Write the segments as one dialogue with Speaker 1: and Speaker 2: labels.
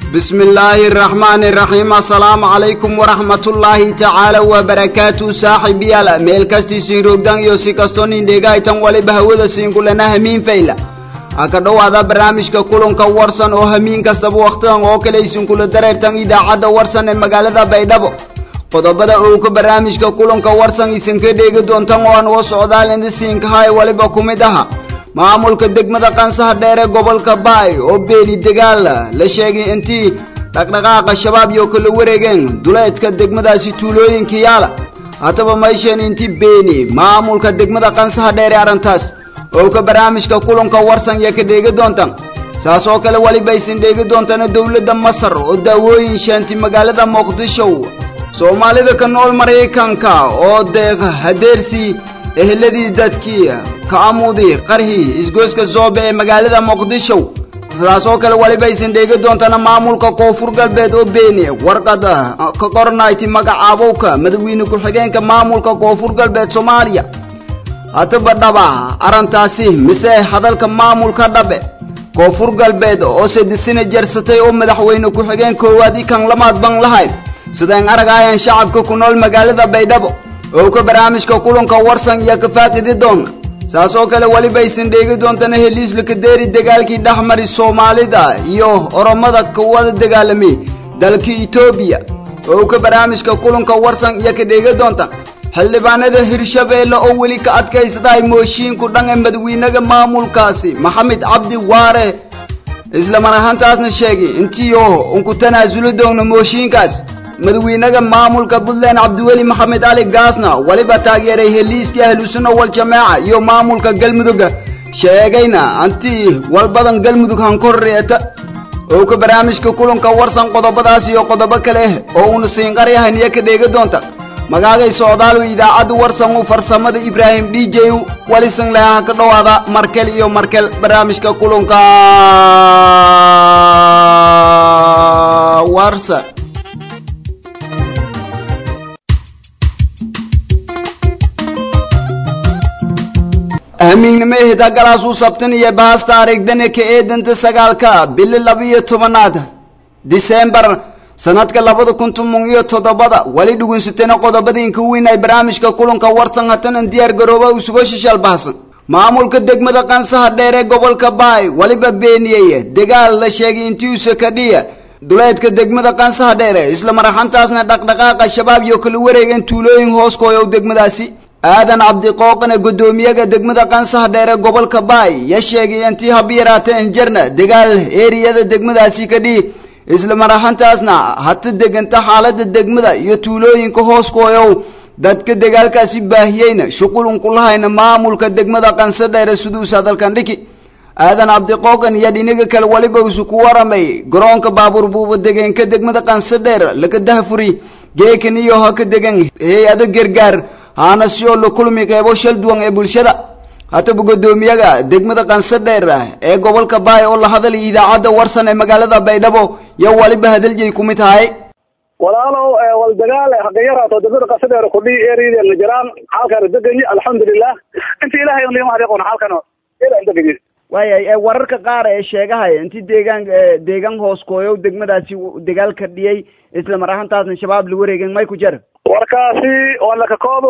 Speaker 1: بسم الله الرحمن الرحيم السلام عليكم ورحمة الله تعالى وبركاته صاحبي على ميل كاستي سين روغدان يو سي كاستون انديغا ايتان ولي بهودا سين كلنا همين فيلا aka dhowaada barnaamijka kulanka warsan oo hamiin kastaba wakhtidan oo kale isin kula dareertan idaacadda warsan ee magaalada baydhabo qodobada owka barnaamijka kulanka warsan isin ka dheegi doontan oo aan uga socdaalina siinkahay waliba ku mid aha maamulka degmada qansaha dheer ee gobolka baay oo beeli dagaal la sheegay intii dhaqdhaqaaqa shabaab iyo kala wareegeen duleedka degmadaasi tuulooyinka yaala haddaba mayshan intii beeni maamulka degmada qansaha dheer ee arrintaas oo ka barnaamijka kulanka warsan iyo ka dheegi doontan saas oo kale weliba aysan dheegi doontana dowladda masar oo daawooyin shaanti magaalada muqdisho soomaalida ka nool maraykanka oo deeq hadeersii eheladii dadkii ka amudi qarhi isgoyska zoobe ee magaalada muqdisho sidaas oo kale weliba aysan dheegi doontana maamulka koonfur galbeed oo beeni warqada ka qornayti magacaabowka madaxweyne ku-xigeenka maamulka koonfur galbeed soomaaliya haddaba dhaba arrintaasi mise hadalka maamulka dhabe koonfur galbeed oo sadisina jersatay oo madaxweyne ku-xigeen koowaad i kan lamaad ban lahayd sideen aragaayaan shacabka ku nool magaalada baydhabo oo ka barnaamijka kulanka warsan iyo ka faaqidi doona saas oo kale weliba aysan dheegi doontana heliisla kadeeri dagaalkii dhexmari soomaalida iyo oromada kuwada dagaalamay dalka etoobiya oo ka barnaamijka kulanka warsan iyo ka dheegi doonta xildhibaanada hirshabeelle oo weli ka adkaysadahay mooshiinku dhan ee madaxweynaha maamulkaasi maxamed cabdi waare isla mar ahaantaasna sheegay intiio unku tanaasuli doona mooshiinkaas madaxweynaha maamulka puntland cabdiweli maxamed cali gaasna weliba taageeray heliiskii ahlusunna waljamaaca iyo maamulka galmudugga sheegayna antii walbadan galmudug hankorreeta oo ka barnaamijka kulanka warsan qodobadaas iyo qodobo kale oo uuna siinqaryahan iyo ka dheegi doonta magaagay socdaal idaacadda warsan u farsamada ibraahim d j walisan leha ka dhowaada markel iyo markel barnaamijka kulanka warsa amiignimo hidagalaasuu sabtan iyo baasta arigdane ka eedanta sagaalka bili labiyo tobanaad disembar sanadka labada kun toban iyo toddobada weli dhugunsatayna qodobada inka weyn ay barnaamijka kulanka warsan hatanan diyaar garooba usuga shishal bahsan maamulka degmada qansaha dheer ee gobolka baay weliba beeniyey dagaal la sheegay intiisa ka dhiya duleedka degmada qansaha dheere isla maraxantaasna dhaqdhaqaaqa shabaab iyo kala wareegeen tuulooyin hooskooyow degmadaasi aadan cabdiqooqana guddoomiyaga degmada qansaha dheer ee gobolka baay ya sheegay intii habiyaraata injarna dagaal eeriyada degmadaasi ka dhihi isla mar ahaantaasna hata deganta xaaladda degmada iyo tuulooyinka hooskooyow dadka dagaalkaasi baahiyeyna shuqulun kulahayna maamulka degmada qanso dheere siduusa dalkan dhiki aadan cabdiqooqan iyo dhinaga kale weliba isu ku waramay garoonka baabuur buuba degeenka degmada qanso dheer laka dahfuri geekan iyo ha ka degan hay-ado gargaar haana si oo la kulmi qeybo shal duwan ee bulshada hataba guddoomiyaga degmada qanso dheer ee gobolka baay oo la hadalay idaacadda warsan ee magaalada baydhabo yo waliba hadaljay ku mid tahay
Speaker 2: walaalow wal dagaal haqayaraato degmada qanso dheer kudhii ereydeenna jiraan xaalkaana deganyi alxamdulilah inta ilahay un liima hariiqoon xaalkana ilan deganyi
Speaker 3: waayay wararka qaar ee sheegahaya inti deegaan deegaan hooskooyow degmadaasi dagaal ka dhiyey isla mar ahaantaasna shabaab la wareegen may ku jar
Speaker 2: warkaasi walakakoodu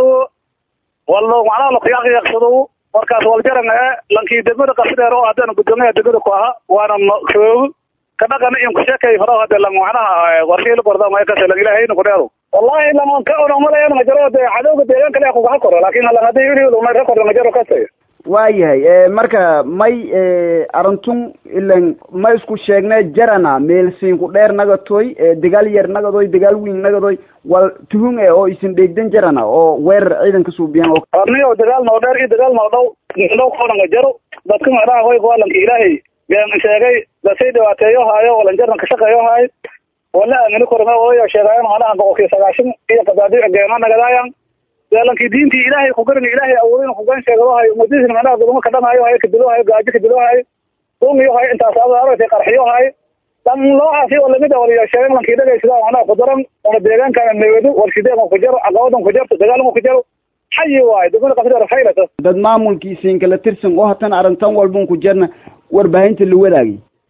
Speaker 2: walo macnaha lakuyaaqyaqsado warkaas waljaran lankii degmada qasidheer oo haddana guddoomiyaha degmada ku aha waana roog kadhaqan in kusheekay horo hade lang macnaha warshiila gorda maya kase lang ilahayna kudheero wallahi lang ka onomalayan majaro de cadowga deegaanka le kugaha koro lakin lang hadii ili lumay ka korda majaro kase
Speaker 3: waayahay marka may arintun ilan ma isku sheegne jarana meelsiinku dheer nagatoy dagaal yar nagadoy dagaal weyn nagadoy wal tuhun e oo isin dheegdan jarana oo weerar ciidanka suubiyan oo
Speaker 2: arniyo dagaal noo dheer iyo dagaal noo dhow dhow koonanga jaro dadka macnaha hoy waalanka ilaahay been sheegay lasii dhibaateeyo haayo walan jaran ka shaqeeyo haay wala aamini korme ooyo sheegaayo macnaha boqolkiiba sagaashan iyo qadaadi geema nagadaayan lankii diintii ilaahay ku garan ilaahay awoodin kugan sheegadahayo umadiisna macnaha guduma kadhanayo hayo kadilohayo gaajo kadilohayo umiyo hayo intaas aaragtay qarxiyo hayo dan noocaasi oo lamid a waliyo sheegan lankii dhagaysada macnaha ku daran una deegaankana nabadu warshideegan ku jaro caqabadan ku jarto dagaalama ku jaro xayi waayo degmada qasida faylata
Speaker 3: dad maamulkiisiin kala tirsan oo hatan arrintan walbun ku jarna warbaahinta la wadaagay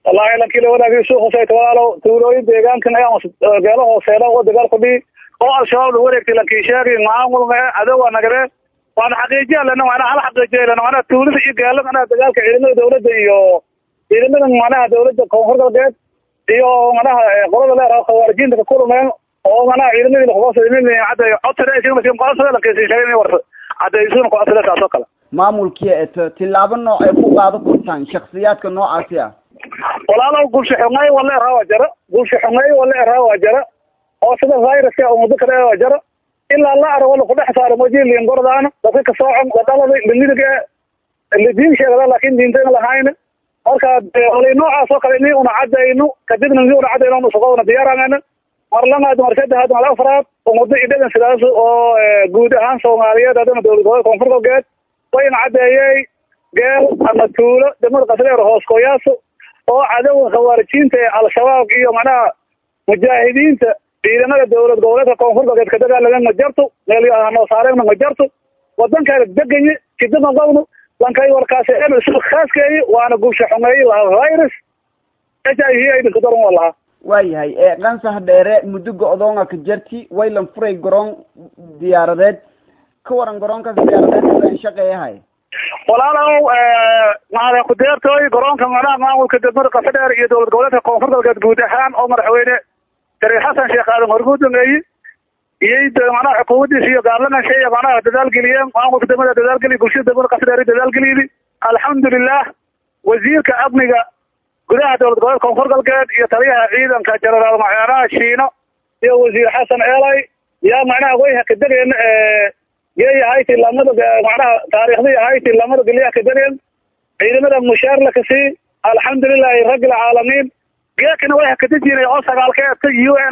Speaker 2: wallahi lankii la wadaagay suuq hooseyta walaalo tuulooyin deegaankan ayaa geelo hooseeda oo dagaal ku dhihi oo al-shabaab la wareegtay lankii sheegi maamul mee cadowga nagade waana xaqiijiya lena macnaha hal xaqiijiya lena macnaha tuulada iyo geelo macnaha dagaalka ciidamada dawladda iyo ciidamada macnaha dawladda koonfur galbeed iyo macnaha qolada leeraha khawaarijiinta ka kulumeen oo macnaha ciidamadii lakuqoosay cadda codsadeqoosada lankii sheegay warsa caddaysuna kucodsade saas oo kale
Speaker 3: maamulkii eto tilaabo nooc ay ku qaado kurtaan shaksiyaadka noocaasi ah
Speaker 2: walaalow gulsha xungay wala eraa waa jara gulsha xungay wala eraa waa jara oo sida viruska umado kale waa jara ilaa la ara wala kudhex saaro majiliin gordaana dadka kasoocan wadalada limidiga lidiin sheegada laakin diintayna lahayn marka wali noocaas oo kale ini una cadayno kadibna ini una cadayno nusaqoona diyaarangana mar lamaad mar saddexaad mar afraad umado idhagan sidaas oo guud ahaan soomaaliyeed hadana dowlad gobolka koonfur galbeed wayna cadeeyey geel ama tuulo degmada qasreer hooskoyaaso oo cadowga khawaarijiinta ee al-shabaab iyo macnaha mujaahidiinta ciidamada dowlad goboleedka koonfur galbeed ka dagaalameen ma jarto meelnoo saareenna ma jarto wadankaana deganye sidama qowno lankay warkaasi isu khaaskeeyi waana gulsha xumeeyi lahaa virus h i v aidinka daran waa lahaa
Speaker 3: waayahay qansax dheere muddo go-doonga ka jarti waylan furay garoon diyaaradeed ka waran garoonkaas diyaaradeed shaqeeyahay
Speaker 2: walaalow maada kudeertooy garoonka macnaha maamulka degmada qasadheer iyo dowlad goboleedka koonfur galbeed guud ahaan oo madaxweyne sariir xasan sheekh aadan horguudameeyi iyo macnaha xukuumadiisa iyo gaarlamanka iyo macnaha dadaalgeliyeen maamulka degmada dadaalgeliy bulshada degmada qasadheer dadaalgeliydi alxamdulilah wasiirka amniga gudaha dowlad goboleedka koonfur galbeed iyo taliyaha ciidanka jenaraal macnaha shiino iyo wasiir xasan eelay yaa macnaha wayha ka degeen geey ahayti lamada macnaha taariikhdii ahayti lamada geliya ka degeen ciidamada mushaar la kasii alxamdulilahi rabbil caalamiin geekana way hakadejinay oo sagaalkeedka u n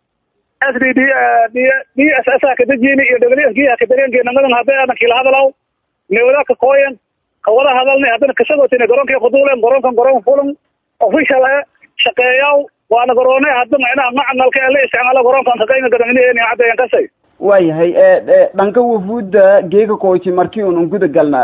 Speaker 2: s d d d s s hakadejini iyo w s g hakadegeen geenamadan hadday adan kila hadalaw newada ka kooyen kawada hadalnay haddana kasagootina garoonkii kuduulen garoonkan garoon fulan official e shaqeeyaw waana garoone hadda macnaha macmalka ee la isticmaalo garoonkan kaqayna gadaminiheeni caddayan kasay
Speaker 3: waayahay dhanka wafuudda geeka koyti markii un guda galna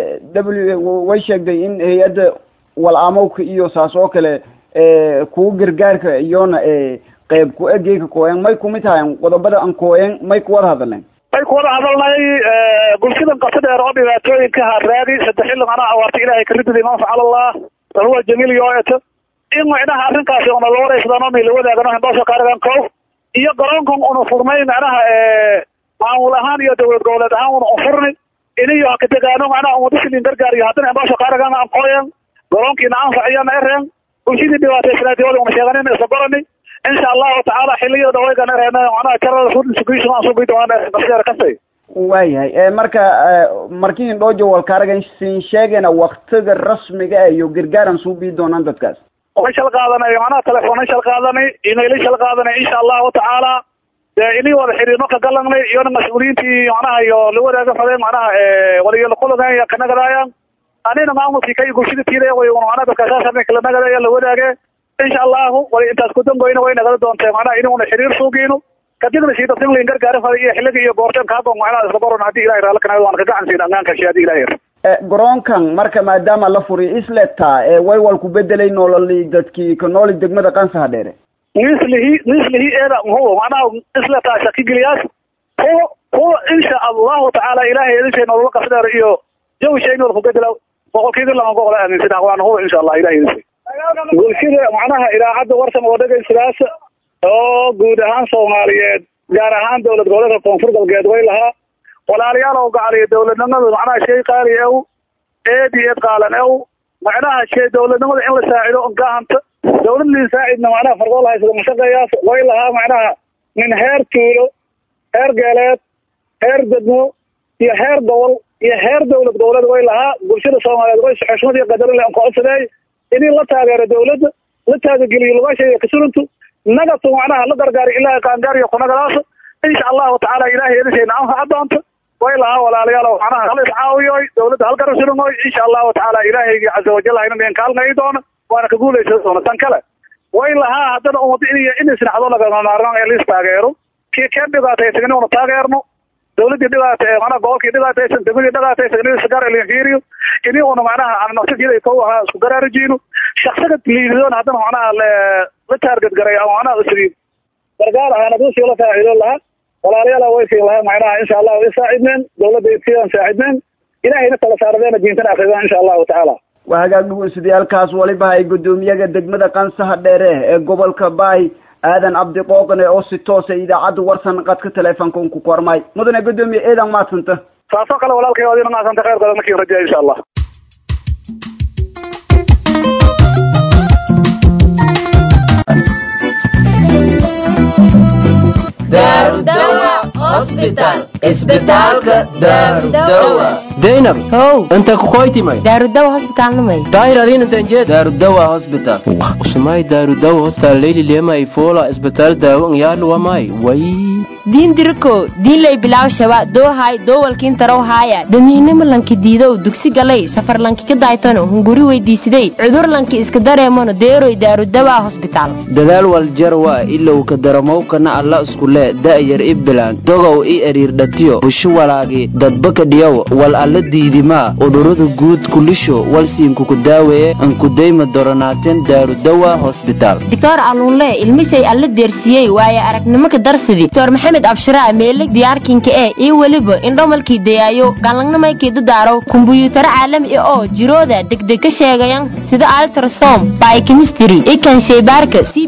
Speaker 3: w way sheegday in hay-adda wal-aamowka iyo saas oo kale kuwa gargaarka iyona qeyb ku e geeka kooyen may kumid tahayn qodobada an kooyen may kuwada hadalneen
Speaker 2: may kuwada hadalnay bulshadan qasadheer oo dhibaatooyinka haraagi saddex xilli macnaha awaarta ilahay karididi man facala allah wahuwa jamiil yooeto in macnaha arrinkaasi una la waraysadano mi la wadaagano hembaasho kaaragan kow iyo garoonkan una furnay macnaha maamul ahaan iyo dowlad goboleed ahaan una unfurni iniyo hakadegaano macnaha umadashilin gargaar iyo haddana hembaasho kaaragan aan qoyen garoonkiina anfaciyana ereen bulshadii dhibaataysanaadiwada una sheeganin isla gorani insha allahu tacaala xiliyada dhawaygan ereen macnaha jarada food insecurity aan sugi doonaan qaseer kasay
Speaker 3: waayahay marka markii hindhoojo walkaaragan siin sheegayna waktiga rasmiga iyo gargaaran suu bii doonaan dadkaas
Speaker 2: way shal qaadanay macnaha telefoonay shal qaadanay imailay shal qaadanay insha allahu tacaala dee inii wada xiriirno ka galanay iyona mas-uuliyiintii macnaha iyo la wadaaga fadeen macnaha waliyolakulagan kanagadayan anina maamulkii kay bulshada tiiday way macnaha dadkasaasana kala nagadaya la wadaage insha allahu way intaas kudangoyna way nagala doontee macnaha inuna xiriir suugiino kadibna si dadkan lain gargaari faday iyo xiliga iyo goorteen kaago macnaha isla goron haddii ilahay raala kanaayo waan ka gacan siin ammaankashi haddii ilahay
Speaker 3: garoonkan marka maadaama la furiy isleta way wal ku bedelay nololi dadkii ka nooli degmada qansaha dheere
Speaker 2: mislihi mislihi eeda huwa macnaha isleta shakigeliyaas huwa huwa insha allahu tacaala ilahay edishay nolola qasdheer iyo jawi shay nool ku bedela boqolkiiba lama boqol aaminsan waana huwa insha allah ilahay edishay bulshada macnaha idaacadda warsan oo dhegaysidaas oo guud ahaan soomaaliyeed gaar ahaan dowlad goboleedka koonfur galbeed way lahaa walaalayaal oo gacaliyo dowladnimada macnaha shay qaali ew eed iyo eed qaalan ew macnaha shay dowladnimada in la saacido gahanta dowlad lin saacidna macnaha fargool haysada mashaqeeyaas way lahaa macnaha min heer tuulo heer geeleed heer degmo iyo heer gobol iyo heer dowlad goboleed way lahaa bulshada soomaaliyeed way xushmad iyo qadarile an kocodsadeey inii la taageero dowladda la taagageliyo lugasheeda kasuruntu nagatu macnaha la gargaari ilaahay qaangaariyo kunagadaas insha allahu tacaala ilahay edishayna anfaca doonto way lahaa walaalayaal macnaha hal iscaawiyoy dowladda halkara surumoy insha allahu tacaala ilaahaygi caza wajal hayna deen kaalnay doona waana ka guulaysan doona tan kale way lahaa haddana umad in in isnaxdo lagama maarmaan ee liis taageero kii keen dhibaataysan una taageerno dawladii dhibaata ee macnaha gobolkii dhibaataysan degmadii dhibaataysan in isgaar elinfiiriyo ini una macnaha aan nafsadiida kow ahaa isku garaarajiyno shaksiga liididoon haddana macnaha la taarget garay ama macnaha isriib gargaar ahaan hadduu sii la faaciido lahaa walaalayaal way siin lahaa macnaha insha allahu isaacidneen dawladda sidaan saacidneen ilahayna tala saaradeena diintana akridaan insha allahu tacaala
Speaker 3: waa hagaag dhugunsidayaalkaas waliba ay guddoomiyaga degmada qansaha dheere ee gobolka baay aadan cabdi qooqne oo si toosa idaacadda warsan qadka teleefonka un ku kormay mudane guddoomiye eedan maadsanta
Speaker 2: saasoo kale walaalkay adina maasanta khayrkooda markiin rajaya insha allah
Speaker 4: daynab
Speaker 5: how
Speaker 4: inta kukoytimay
Speaker 5: daarudawa hosbitaalnimay
Speaker 4: daayradin intanjee daarudawa hospital usumay daarudawa hospital leyli lemay fola isbitaal daawo ngyaadlu wamay way
Speaker 5: diin diriko diinlay bilaaw shaba doohay doowalkiin tarow haaya damiinimo lanki diidow dugsi galay safar lanki ka daaytano hunguri weydiisiday cudur lanki iska dareemano deeroy daarudawa hosbitaal
Speaker 6: dadaal waljarwa ilow ka daramowkana alla iskule da'yar i bilaan dogow i eriirdhatiyo busho walaagi dadbaka dhiyow wal alla diidimaa udurada guud kulisho walsiinkuku daaweeye ankudayma doronaateen daarudawa hosbitaal
Speaker 5: doctor aluunle ilmisay alla deersiyey waaye aragnimo ka darsidi doctor maxamed abshiraa meelig diyaarkinka ee iyo weliba indhomalkii dayaayo galangnamaykii dadaaro kumbuyuutaro caalami ah oo jirooda degdeg ka sheegayan sida altrasom biochemistry ikan sheybaarka c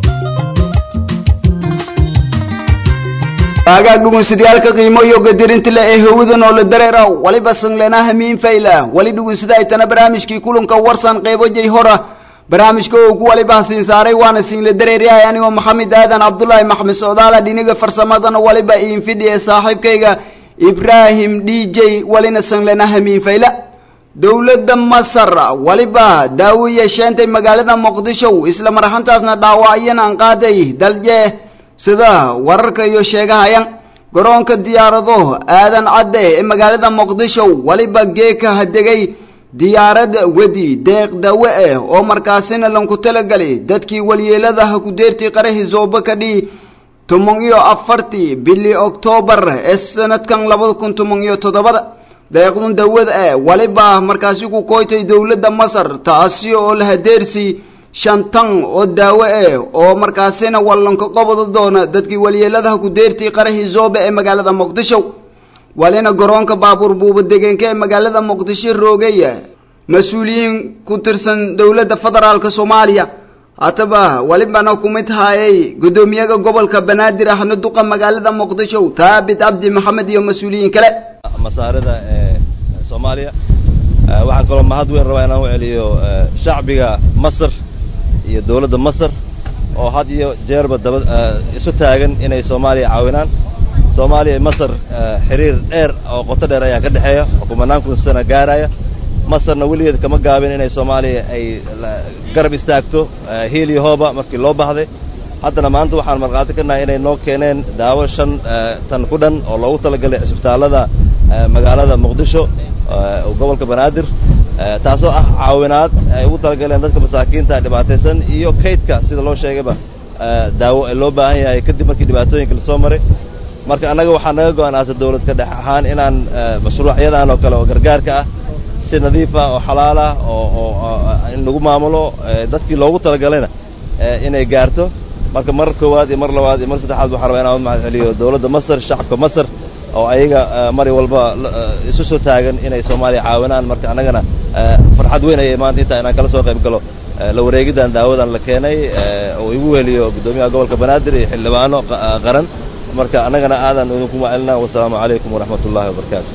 Speaker 1: hagaag dhugunsidayaalka qiimo iyo gadirinta le ee hawada noola dareeraw waliba sanglena hamiin fayla wali dhugunsida aytana barnaamijkii kulanka warsan qeybo jay hora barnaamijka uu ku waliba siin saaray waana siinla dareeryahay anigoo maxamed aadan cabdullaahi maxmed socdaala dhiniga farsamadana waliba iin fidhiye saaxiibkayga ibraahim d j walina sanglena hamiin fayla dowladda masar waliba daawo yeesheentay magaalada muqdisho isla marxantaasna dhaawacyan aan qaaday dalje sida wararka iyo sheegahayan garoonka diyaarado aadan cadde ee magaalada muqdisho waliba geeka hadegay diyaarad wedi deeq dawe ah oo markaasina lanku talagalay dadkii walyeeladaha ku deertii qarahi zooba ka dhii toban iyo afartii bili oktoobar ee sanadkan labada kun toban iyo toddobada deeqdun dawada ah waliba markaasi ku koytay dowladda masar taasi oo la hadeersi shantan oo daawo ah oo markaasina wallanka qobada doona dadkii walyeeladaha ku deertii qarahi zooba ee magaalada muqdisho walina garoonka baabuur buuba degeenka ee magaalada muqdisho roogaya mas-uuliyiin ku tirsan dowladda federaalka soomaaliya hataba walibana ku mid haayay guddoomiyaha gobolka banaadir ahna duqa magaalada muqdisho thaabit cabdi maxamed iyo mas-uuliyiin kale
Speaker 7: masaarida ee soomaaliya waxaan kaloo mahad weyn rabaa inaan u celiyo shacbiga masar iyo dowladda masar oo had iyo jeerba daba isu taagan inay soomaaliya caawinaan soomaaliya iyo masar xiriir dheer oo qoto dheer ayaa ka dhexeeya oo kumanaan kun sana gaaraya masarna weligeed kama gaabin inay soomaaliya ay garab istaagto hiil iyo hooba markii loo baahday haddana maanta waxaan markhaati ka nahay inay noo keeneen daawo shan tan ku dhan oo loogu talagalay cisbitaallada magaalada muqdisho gobolka banaadir taasoo ah caawinaad ay ugu talagaleen dadka masaakiinta dhibaataysan iyo kaydka sida loo sheegayba daawo ee loo baahan yahay kadib markii dhibaatooyinka lasoo maray marka annaga waxaa naga go-an aasa dawlad ka dhex ahaan inaan mashruucyadan oo kale oo gargaarka ah si nadiifa oo xalaalah oo oo in lagu maamulo dadkii loogu talagalayna inay gaarto marka mar koowaad iyo mar labaad iyo mar saddexaad waxaan rabaa inaan mahad celiyo dawladda masar shacabka masar oo ayaga mari walba isu soo taagan inay soomaaliya caawinaan marka annagana farxad weyn ayay maanta intaa inaan kala soo qayb galo la wareegiddan daawadan la keenay oo igu weheliyo guddoomiyaha gobolka banaadir iyo xildhibaano qaran marka annagana aadan idinku macelina wasalaamu calaykum waraxmat ullahi wabarakaatu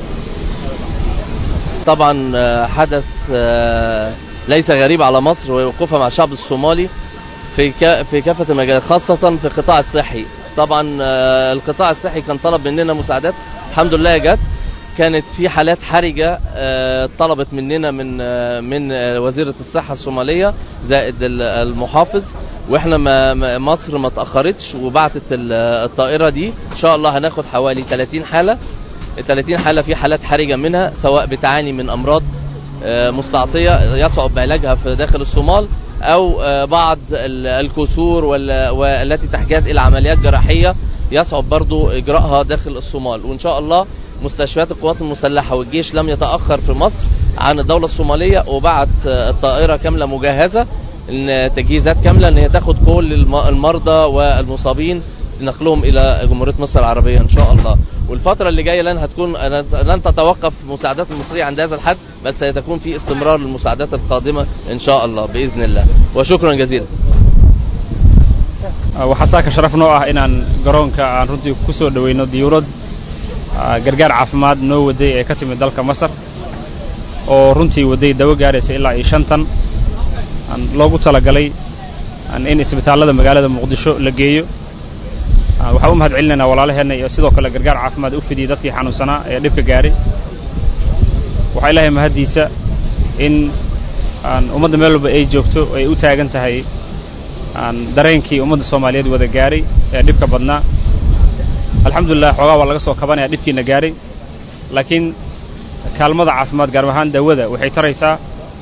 Speaker 8: طبعا حدث ليس غريب على مصر ووقوفها مع الشعب الصومالي في في كافة المجالات خاصة في القطاع الصحي طبعا القطاع الصحي كان طلب مننا مساعدات الحمد لله جت كانت في حالات حرجة طلبت مننا من من وزيرة الصحة الصومالية زائد المحافظ واحنا ما مصر ما تأخرتش وبعتت الطائرة دي ان شاء الله هناخد حوالي 30 حالة ال 30 حالة في حالات حرجة منها سواء بتعاني من أمراض مستعصية يصعب علاجها في داخل الصومال أو بعض الكسور والتي تحتاج إلى عمليات جراحية يصعب برضو إجراءها داخل الصومال وإن شاء الله مستشفيات القوات المسلحة والجيش لم يتأخر في مصر عن الدولة الصومالية وبعت الطائرة كاملة مجهزة إن تجهيزات كاملة إن هي تاخد كل الم- المرضى والمصابين نقلهم إلى جمهورية مصر العربية إن شاء الله والفترة اللي جاية لن هتكون لن تتوقف المساعدات المصرية عند هذا الحد بل سيتكون في استمرار للمساعدات القادمة إن شاء الله بإذن الله وشكرا جزيلا
Speaker 9: waxaa saaka sharaf noo ah inaan garoonka aan runtii ku soo dhoweyno diyuurad ah, gargaar caafimaad noo waday ee ka timid dalka masar oo runtii waday dawo gaaraysa ilaa iyo shan tan aan loogu talagalay aan in isbitaallada magaalada muqdisho la geeyo Ah, waxaan u mahad celinaynaa walaalaheenna iyo sidoo kale gargaar caafimaad u fidiyey dadkii xanuunsanaa ee dhibka gaaray waxaa ilaahay mahaddiisa in aan ummadda meel walba ay joogto ay u taagan tahay aan dareenkii ummadda soomaaliyeed wada gaaray ee dhibka badnaa alxamdulilah xoogaa waa laga soo kabanaya dhibkiina gaaray laakiin kaalmada caafimaad gaar ahaan dawada waxay taraysaa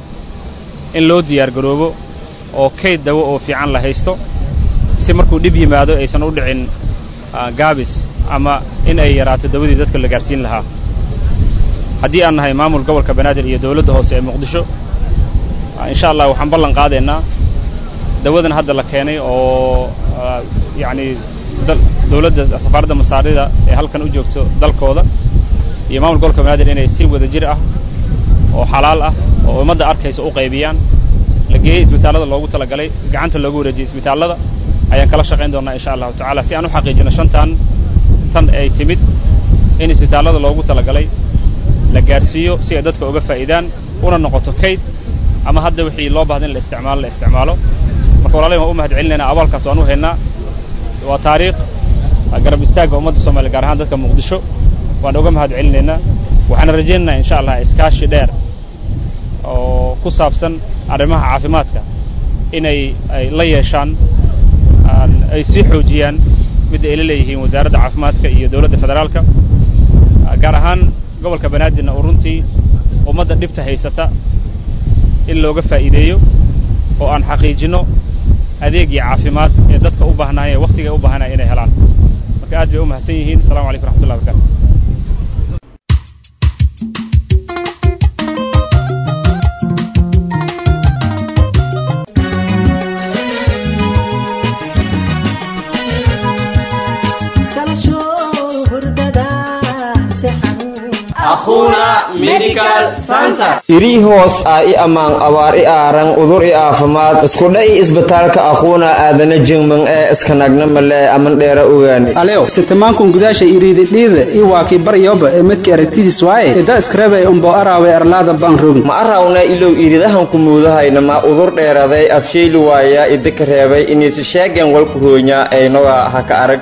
Speaker 9: in loo diyaar garoobo oo kayd dawo oo fiican la haysto si markuu dhib yimaado aysan u dhicin ah, gaabis ama in ay yaraato dawadii dadka la gaarsiin lahaa haddii aan nahay maamul gobolka banaadir iyo dowladda hoose ee muqdisho ah, insha allah waxaan ballan qaadaynaa dawadan hadda la keenay oo ah, yacni dal- dowladda safaaradda masaarida ee halkan u joogto dalkooda iyo maamul gobolka banaadir inay si wada jir ah oo xalaal ah oo ummadda arkaysa u qaybiyaan la geeyey isbitaallada loogu talagalay gacanta loogu wareejiyey isbitaallada ayaan kala shaqayn doonaa insha allahu tacaala si aan u xaqiijino shantan tan ay timid in isbitaallada loogu talagalay la gaarsiiyo si ay dadka uga faa'iidaan una noqoto kayd ama hadda wixii loo baahda in la isticmaalo la isticmaalo marka walaalahi waan u mahad celinaynaa abaalkaas waan u haynaa waa taariikh waa garab istaagga ummadda soomaaliya gaar ahaan dadka muqdisho waan uga mahad celinaynaa waxaana rajaynaynaa insha allah iskaashi dheer oo ku saabsan arrimaha caafimaadka inay ay la yeeshaan aan- ay sii xoojiyaan midda ay la leeyihiin wasaaradda caafimaadka iyo dowladda federaalka Ah, gaar ahaan gobolka banaadirna oo runtii ummadda dhibta haysata in looga faa'iideeyo oo aan xaqiijino adeegii caafimaad ee dadka u baahnaayeen ee wakhtiga u baahanaya inay helaan marka aad bay u mahadsan yihiin asalaamu calaykum raxmatullahi wabarakatu
Speaker 10: iri hoos ah i ammaan abaar i aaran udur i aafimaad iskudha i isbitaalka aquuna aadana jingman ee iskanagna male aman dheera ogaani
Speaker 11: aleo sitamankun gudaasha iriididhiida i waakii baryoba ee midka aragtidiis waaye ida iskarabay umbo araawe arlaada baan rogin
Speaker 10: ma arawna ilow iridahan ku muudahayna ma udur dheeraday afshayli waaya idika reebay inisi sheegen walku hoonya aynoga haka arag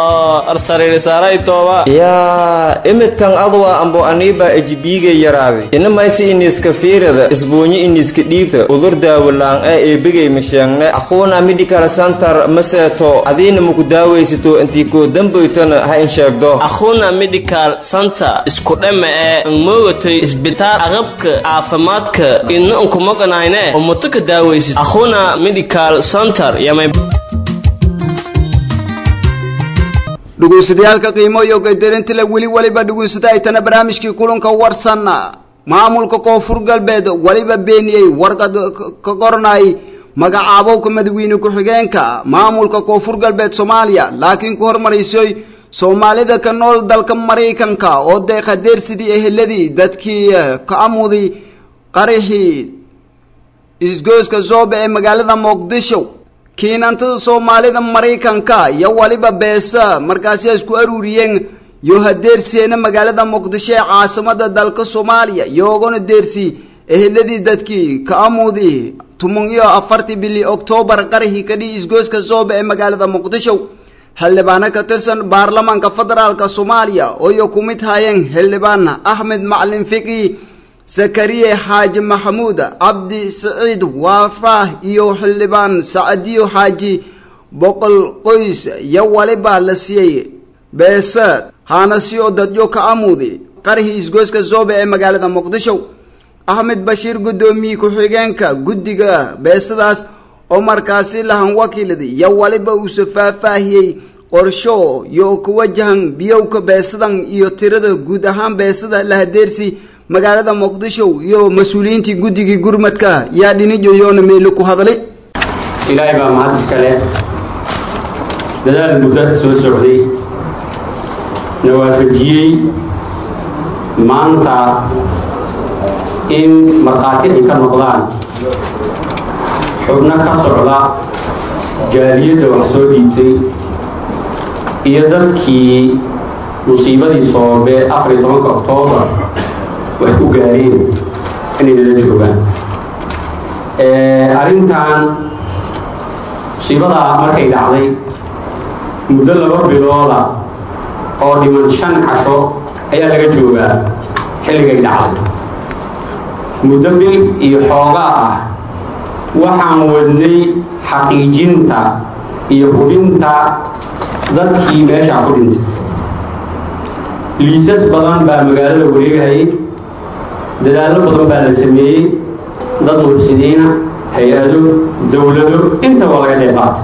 Speaker 10: yaa imidkan adwa ambo aniiba ejibiiga yaraaday inamaysi iniska fiirada isbuunyi iniska dhiibta udur daawalaan ee eebigay masheegne aquuna medical center maseeto adiina maku daawaysato intii koo dambaytana ha in sheegdo
Speaker 12: akhuna medical center isku dhama ee angmoogatay isbitaal aqabka caafimaadka ina unkumaqanayne oo muto ka daawaysid akhuna medical center yamay
Speaker 1: dhugunsadayaal qiimo iyo gaydarintile weli waliba dhugunsada ay tana barnaamijkii kulanka warsan maamulka koonfur galbeed waliba beeniyey warqad ka qoranay magacaabowka madaxweyne ku-xigeenka maamulka koonfur galbeed soomaaliya laakiin ku hormaraysay soomaalida ka nool dalka maraykanka oo deeqa deersidii eheladii dadkii ka amuday qarixii isgooska zoobe ee magaalada muqdisho kiinantada soomaalida maraykanka iyo waliba beesa markaasi ay isku aruuriyeen yo hadeersiyeena magaalada muqdisho ee caasimada dalka soomaaliya yoogana deersi eheladii dadkii ka amudi tumun iyo afartii bili oktoobar qarixii kadhii isgooska zoobe ee magaalada muqdisho xildhibaano ka tirsan baarlamaanka federaalka soomaaliya ooyo ku mid hayeen xildhibaan axmed macalin fiqi zakariye xaaji maxamuud cabdi saciid waafaah iyo xildhibaan sacadiyo xaaji boqol qoys iyo waliba la siiyey beese haana si oo dadyo ka amuudi qarihii isgooska zoobe ee magaalada muqdisho axmed bashiir guddoomiye ku-xigeenka guddiga beesadaas oo markaasi lahan wakiiladi iyo waliba uuse faahfaahiyey qorsho yo ku wajahan biyowka beesadan iyo tirada guud ahaan beesada la hadeersi magaalada muqdisho iyo mas-uuliyiintii guddigii gurmadka yaa dhinijo yoona meelo ku hadlay
Speaker 13: ilaahay baa mahad iskale dadaal muddo soo socday na waafajiyey maanta in markhaati ay ka noqdaan xubno ka socda jaaliyadda wax soo dhiibtay iyo dadkii musiibadii soobe afar iyo tobanka oktoobar wax ku gaareen inay nala joogaan arrintan musiibadaa markay dhacday muddo laba bilooda oo dhiman shan casho ayaa laga joogaa xilligay dhacday muddo bil iyo xoogaa ah waxaan wadnay xaqiijinta iyo hubinta dadkii meeshaa ku dhintay liisas badan baa magaalada wareegayay dadaallo badan baa la sameeyey dad muxsiniina hay-ado dowlado intaba laga qeyb qaatay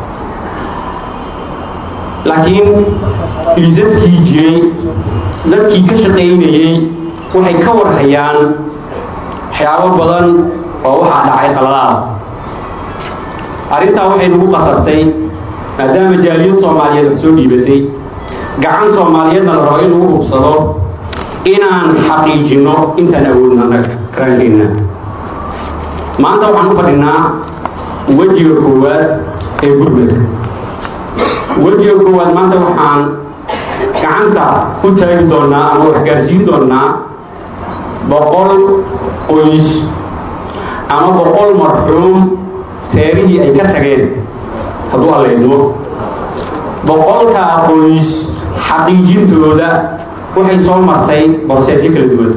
Speaker 13: laakiin liisaskii jiray dadkii ka shaqaynayey waxay ka warhayaan waxyaabo badan oo waxaa dhacay qaladaada arrintaa waxay nagu qasabtay maadaama jaaliyad soomaaliyeed wax soo dhiibatay gacan soomaaliyeedna la rabo in lagu hubsado inaan xaqiijinno intaan awoodno annaga karaankeenna maanta waxaan u fadhinaa wejiga koowaad ee gurmadka wejiga koowaad maanta waxaan gacanta ku taagi doonaa ama wax gaarsiin doonaa boqol qoys ama boqol marxuum reerihii ay ka tageen hadduu alla idmo boqolkaa qoys xaqiijintooda waxay soo martay borseesyo kala duwan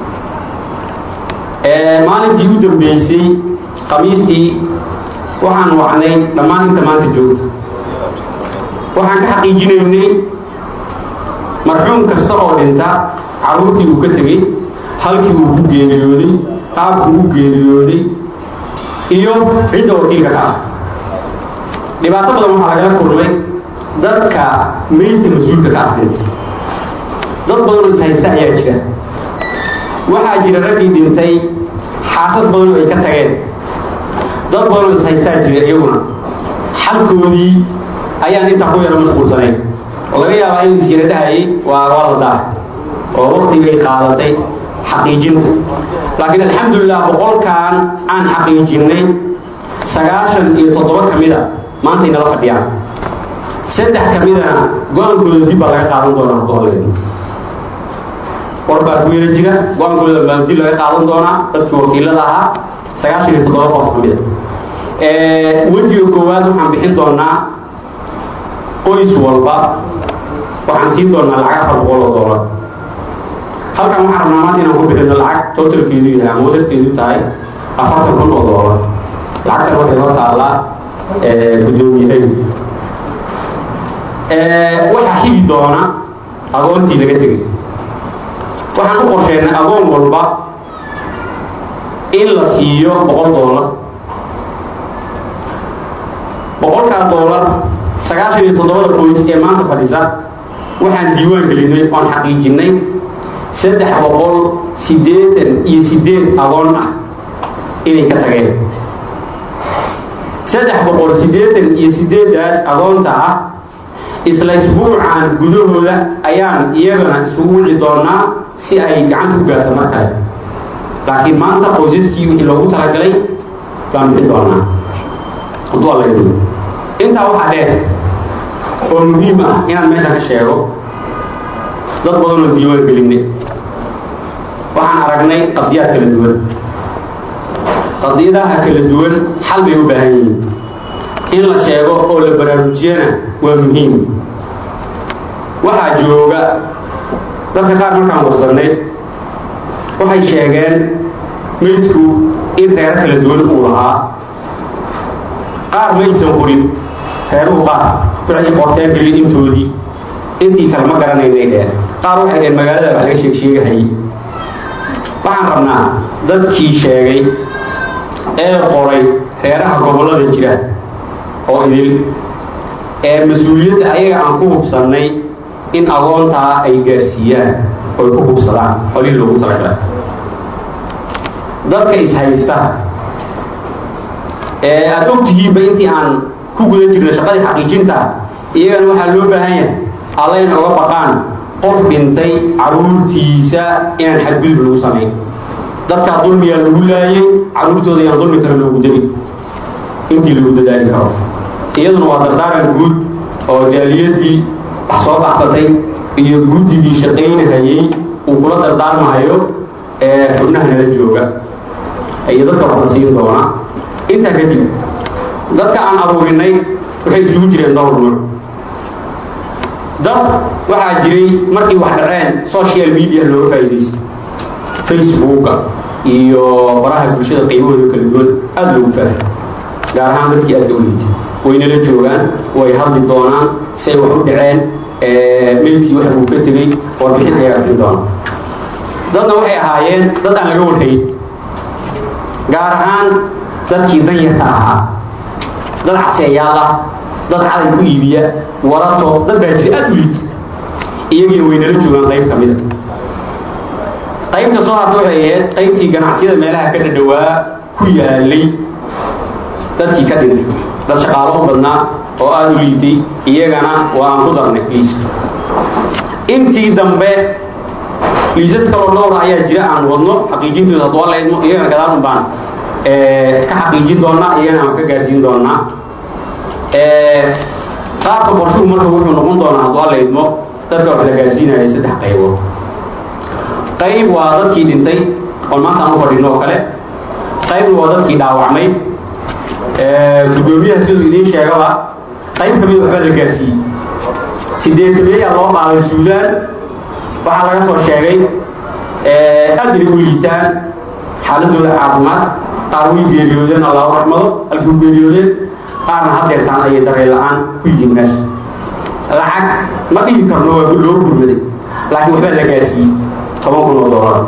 Speaker 13: maalintii u dambeysay khamiistii waxaan wacnay dhammaan inta maanta joogta waxaan ka xaqiijinaynay marxuum kasta oo dhinta carruurtii uu ka tegey halkii uu ku geeriyooday qaabku u geeriyooday iyo cidda wakiilka ka ah dhibaato badan waxaa lagala kulmay dadka meydka mas-uulka ka ah dhinta dad badanoo ishaysta ayaa jira waxaa jira raggii dhintay xaasas badanoo ay ka tageen dad badanoo ishaystaa jira iyaguna xalkoodii ayaan intaa ku yaro mashquulsanayn oo laga yaabaa in isyara dhahayay waa waa la daa oo waktigay qaadatay xaqiijinta laakiin alxamdulilah boqolkan aan xaqiijinnay sagaashan iyo toddoba ka mida maantay nala fadhiyaan saddex ka midana go-aankooda dib baa laga qaadan doonaa goboleed war baa ku yara jira go-aankooda baa dib laga qaadan doonaa dadkii wakiilada ahaa sagaashan iyo toddoba qof ka mida wejiga koowaad waxaan bixin doonaa qoys walba waxaan siin doonaa lacag afar boqol oo doolar halkan waxaan rabnaa maanta inaan ku bixino lacag totalkeedu yahay ama wadarkeedu tahay afartan kun oo doolar lacagtan waxay noo taallaa guddoomiyahay waxaa xigi doona agoontii laga tegay waxaan u qorsheynay agoon walba in la siiyo boqol doolar boqolkaa doolar sagaashan iyo toddobada qoys ee maanta fadhisa waxaan diiwaan gelinay oon xaqiijinay saddex boqol siddeetan iyo siddeed agoon ah inay ka tageen saddex boqol siddeetan iyo siddeeddaas agoonta ah isla isbuucan gudahooda ayaan iyagana isugu wici doonaa si ay gacanta ku gaarto mar kale laakiin maanta qoysaskii wixii loogu talagalay baan bixin doonaa hadduu alla yidhi intaa waxaa dheer oo muhiim ah inaan meeshan ka sheego dad badan oo diiwaan gelinay waxaan aragnay qadiyaad kala duwan qadiyadaha kala duwan xal bay u baahan yihiin in la sheego oo la baraarujiyana waa muhiim waxaa jooga dadka qaar markaan warsannay waxay sheegeen meydku in reero kala duwan uu lahaa qaar ma aysan qorin reeruhu qaar waxay qorteen keli intoodii intii kale ma garanaynay dheen qaar waxay dheen magaalada wax laga sheeg sheegahayay waxaan rabnaa dadkii sheegay ee qoray reeraha gobollada jira oo idil ee mas-uuliyadda ayaga aan ku hubsannay in agoontaa ay gaarsiiyaan oy ku hubsadaan qolihii loogu talagalay dadka ishaysta ee aada og tihiinba intii aan ku guda jirna shaqadii xaqiijinta iyagana waxaa loo baahan yahay alla in oga baqaan qof dhintay carruurtiisa inaan xadgudub lagu samayn dadkaa dulmiyaa lagu laayay carruurtooda yaan dulmi kale loogu darin intii lagu dadaali karo iyaduna waa dardaaran guud oo jaaliyadii wax soo baxsatay iyo guddigii shaqaynahayey uu kula dardaarmahayo ee xubnaha nala jooga iyo dadka wax la siin doona intaa kadib dadka aan aruurinay waxay isugu jireen dhowr nuuc dad waxaa jiray markii wax dhaceen social media looga faa'iidaystay facebooka iyo baraha bulshada qiimahooda kala duwan aada loogu faahay gaar ahaan dadkii aadka u liitay waynala joogaan way hadli doonaan say wax u dhaceen meydkii waxa uu ka tegey warbixin ayaa bixin doona dadna waxay ahaayeen dad aan laga warhayn gaar ahaan dadkii danyarta ahaa dad caseeyaal ah dad caday ku iibiya warato dad baa jira aada u liita iyagiina waynala joogaan qayb ka mida qaybta soo harta waxay ahayd qaybtii ganacsiyada meelaha ka dhadhawaa ku yaalay dadkii ka dhintay dad shaqaalo u badnaa oo aada u liitay iyagana waa aan ku darnay liiska intii dambe liisas kaloo dhowra ayaa jira aan wadno xaqiijintooda hadduu alla idmo iyagana gadaal un baan ka xaqiijin doonaa iyagana aan ka gaarsiin doonaa qaabka qorshuhu marka wuxuu noqon doonaa hadduu alla idmo dadka wax la gaarsiinaya saddex qaybood qayb waa dadkii dhintay oo maanta aan u fadhino oo kale qaybna waa dadkii dhaawacmay gudoomiyaha siduu idiin sheegaba qayb ka mid waxbaa la gaarsiiyey sideetamiyayaa loo qaaday suudaan waxaa laga soo sheegay aad inay u liitaan xaaladooda caafimaad qaar way geeriyoodeen allahu raxmado alkuu geeriyoodeen qaarna hadeertaan ayay dareen la-aan ku yihiin meesha lacag ma dhihi karno waa loo gurmaday laakiin waxbaa la gaarsiiyey toban kun oo doolar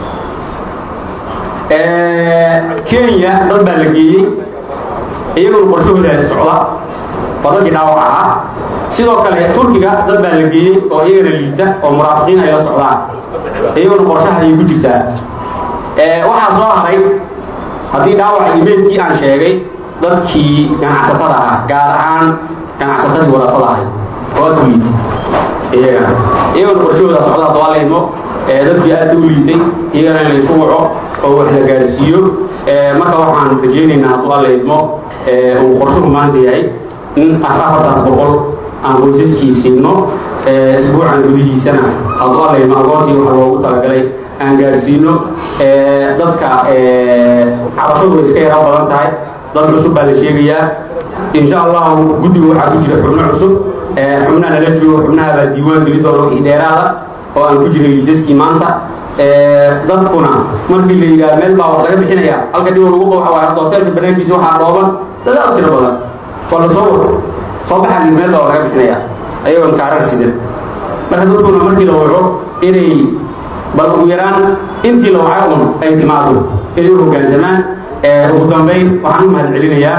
Speaker 13: kenya dad baa la geeyey iyaguna qorshahooda socda waa dadkii dhaawac ahaa sidoo kale turkiga dad baa la geeyey oo iyagana liita oo muraafiqiin ay la socdaan iyaguna qorshaha ayay ku jirtaa waxaa soo haray haddii dhaawaca imeydkii aan sheegay dadkii ganacsatada ah gaar ahaan ganacsatadii wadatada ahay oo aad u liita iyagana iyagana qorshahooda socda haddoo la idmo dadkii aad u liitay iyagana in laysku waco oo wax la gaarsiiyo marka waxaan rajaynaynaa hadduu alla idmo uu qorshuhu maanta yahay in afartaas boqol aan qoysaskii siino isbuucan gudihiisana hadduu alla idmo agoontii waxa loogu talagalay aan gaarsiino dadka cabashadu way iska yara badan tahay dad cusub baa la sheegayaa insha allahu guddiga waxaa ku jira xubno cusub xubnaha nala joogo xubnaha baa diiwaan geli doona wixii dheeraada oo aan ku jiray liisaskii maanta dadkuna markii la yidhaha meel baa wax laga bixinaya halka dhibo lagu qabo waa hadda hoteelka banaankiisa waxaa dhooban dad aad tiro badan waa la soo wato soo baxaa lii meel baa wax laga bixinaya ayagoon kaarar sidan marka dadkuna markii la waco inay bal ugu yaraan intii la wacay un ay timaado inay u hoggaansamaan ugu dambayn waxaan u mahad celinayaa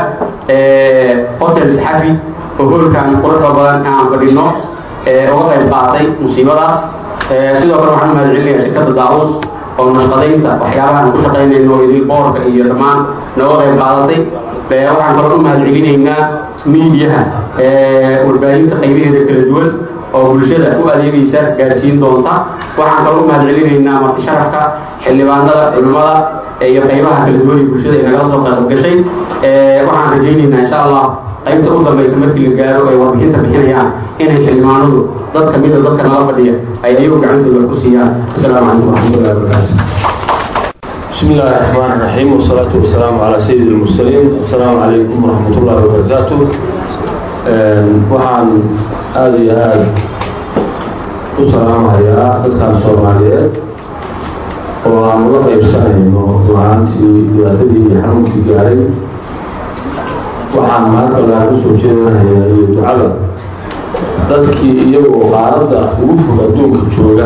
Speaker 13: hotel saxafi oo hoolkan quruxda badan aan fadhino uga qayb qaatay musiibadaas sidoo kale waxaan u mahad celinayaa shirkadda daawus oo nashqadaynta waxyaabaha aan ku shaqaynayno idin boorka iyo dhammaan nooga qayb qaadatay waxaan kaloo u mahad celinaynaa miidiyaha warbaahinta qaybaheeda kala duwan oo bulshada u adeegaysa gaarsiin doonta waxaan kaloo u mahad celinaynaa marti sharafka xildhibaanada culimmada iyo qaybaha kala duwan ee bulshada ay nagala soo qayb gashay waxaan rajaynaynaa insha allah qaybta u dambaysa markii la gaaro ay warbixinta bixinayaan inay xildhibaanadu dad ka mida dadka nala fadhiya ay ayagu gacantooda ku siiyaan asalaamu calaykum waraxmatullahi wabarakaatu
Speaker 14: بسم الله الرحمن الرحيم والصلاة والسلام على سيد المرسلين السلام عليكم ورحمة الله وبركاته waxaan aada iyo aada u salaamahayaa dadkan soomaaliyeed oo aan uga qaybsanayno la-aantii dhibaatadii iyo xanuunkii gaaray waxaan maankalaan usoo jeedanayaa iyo ducada dadkii iyagoo qaaradda ugu fog adduunka jooga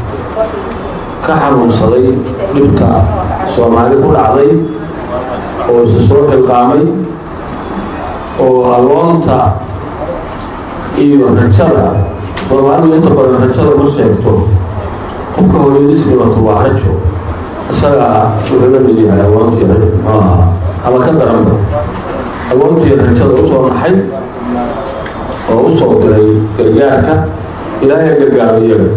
Speaker 14: ka xanuunsaday dhibka soomaali ku dhacday oo isa soo xilqaamay oo aloonta iyo rajada soomaalidu inta badan rajada ma sheegto qofka hooyadis dhibato waa rajo isaga wuxuu la mid yahay awoontii muxuu ahaa ama ka daranba awoontii rajada usoo naxay oo usoo diray gargaarka ilaahay gargaaro iyaga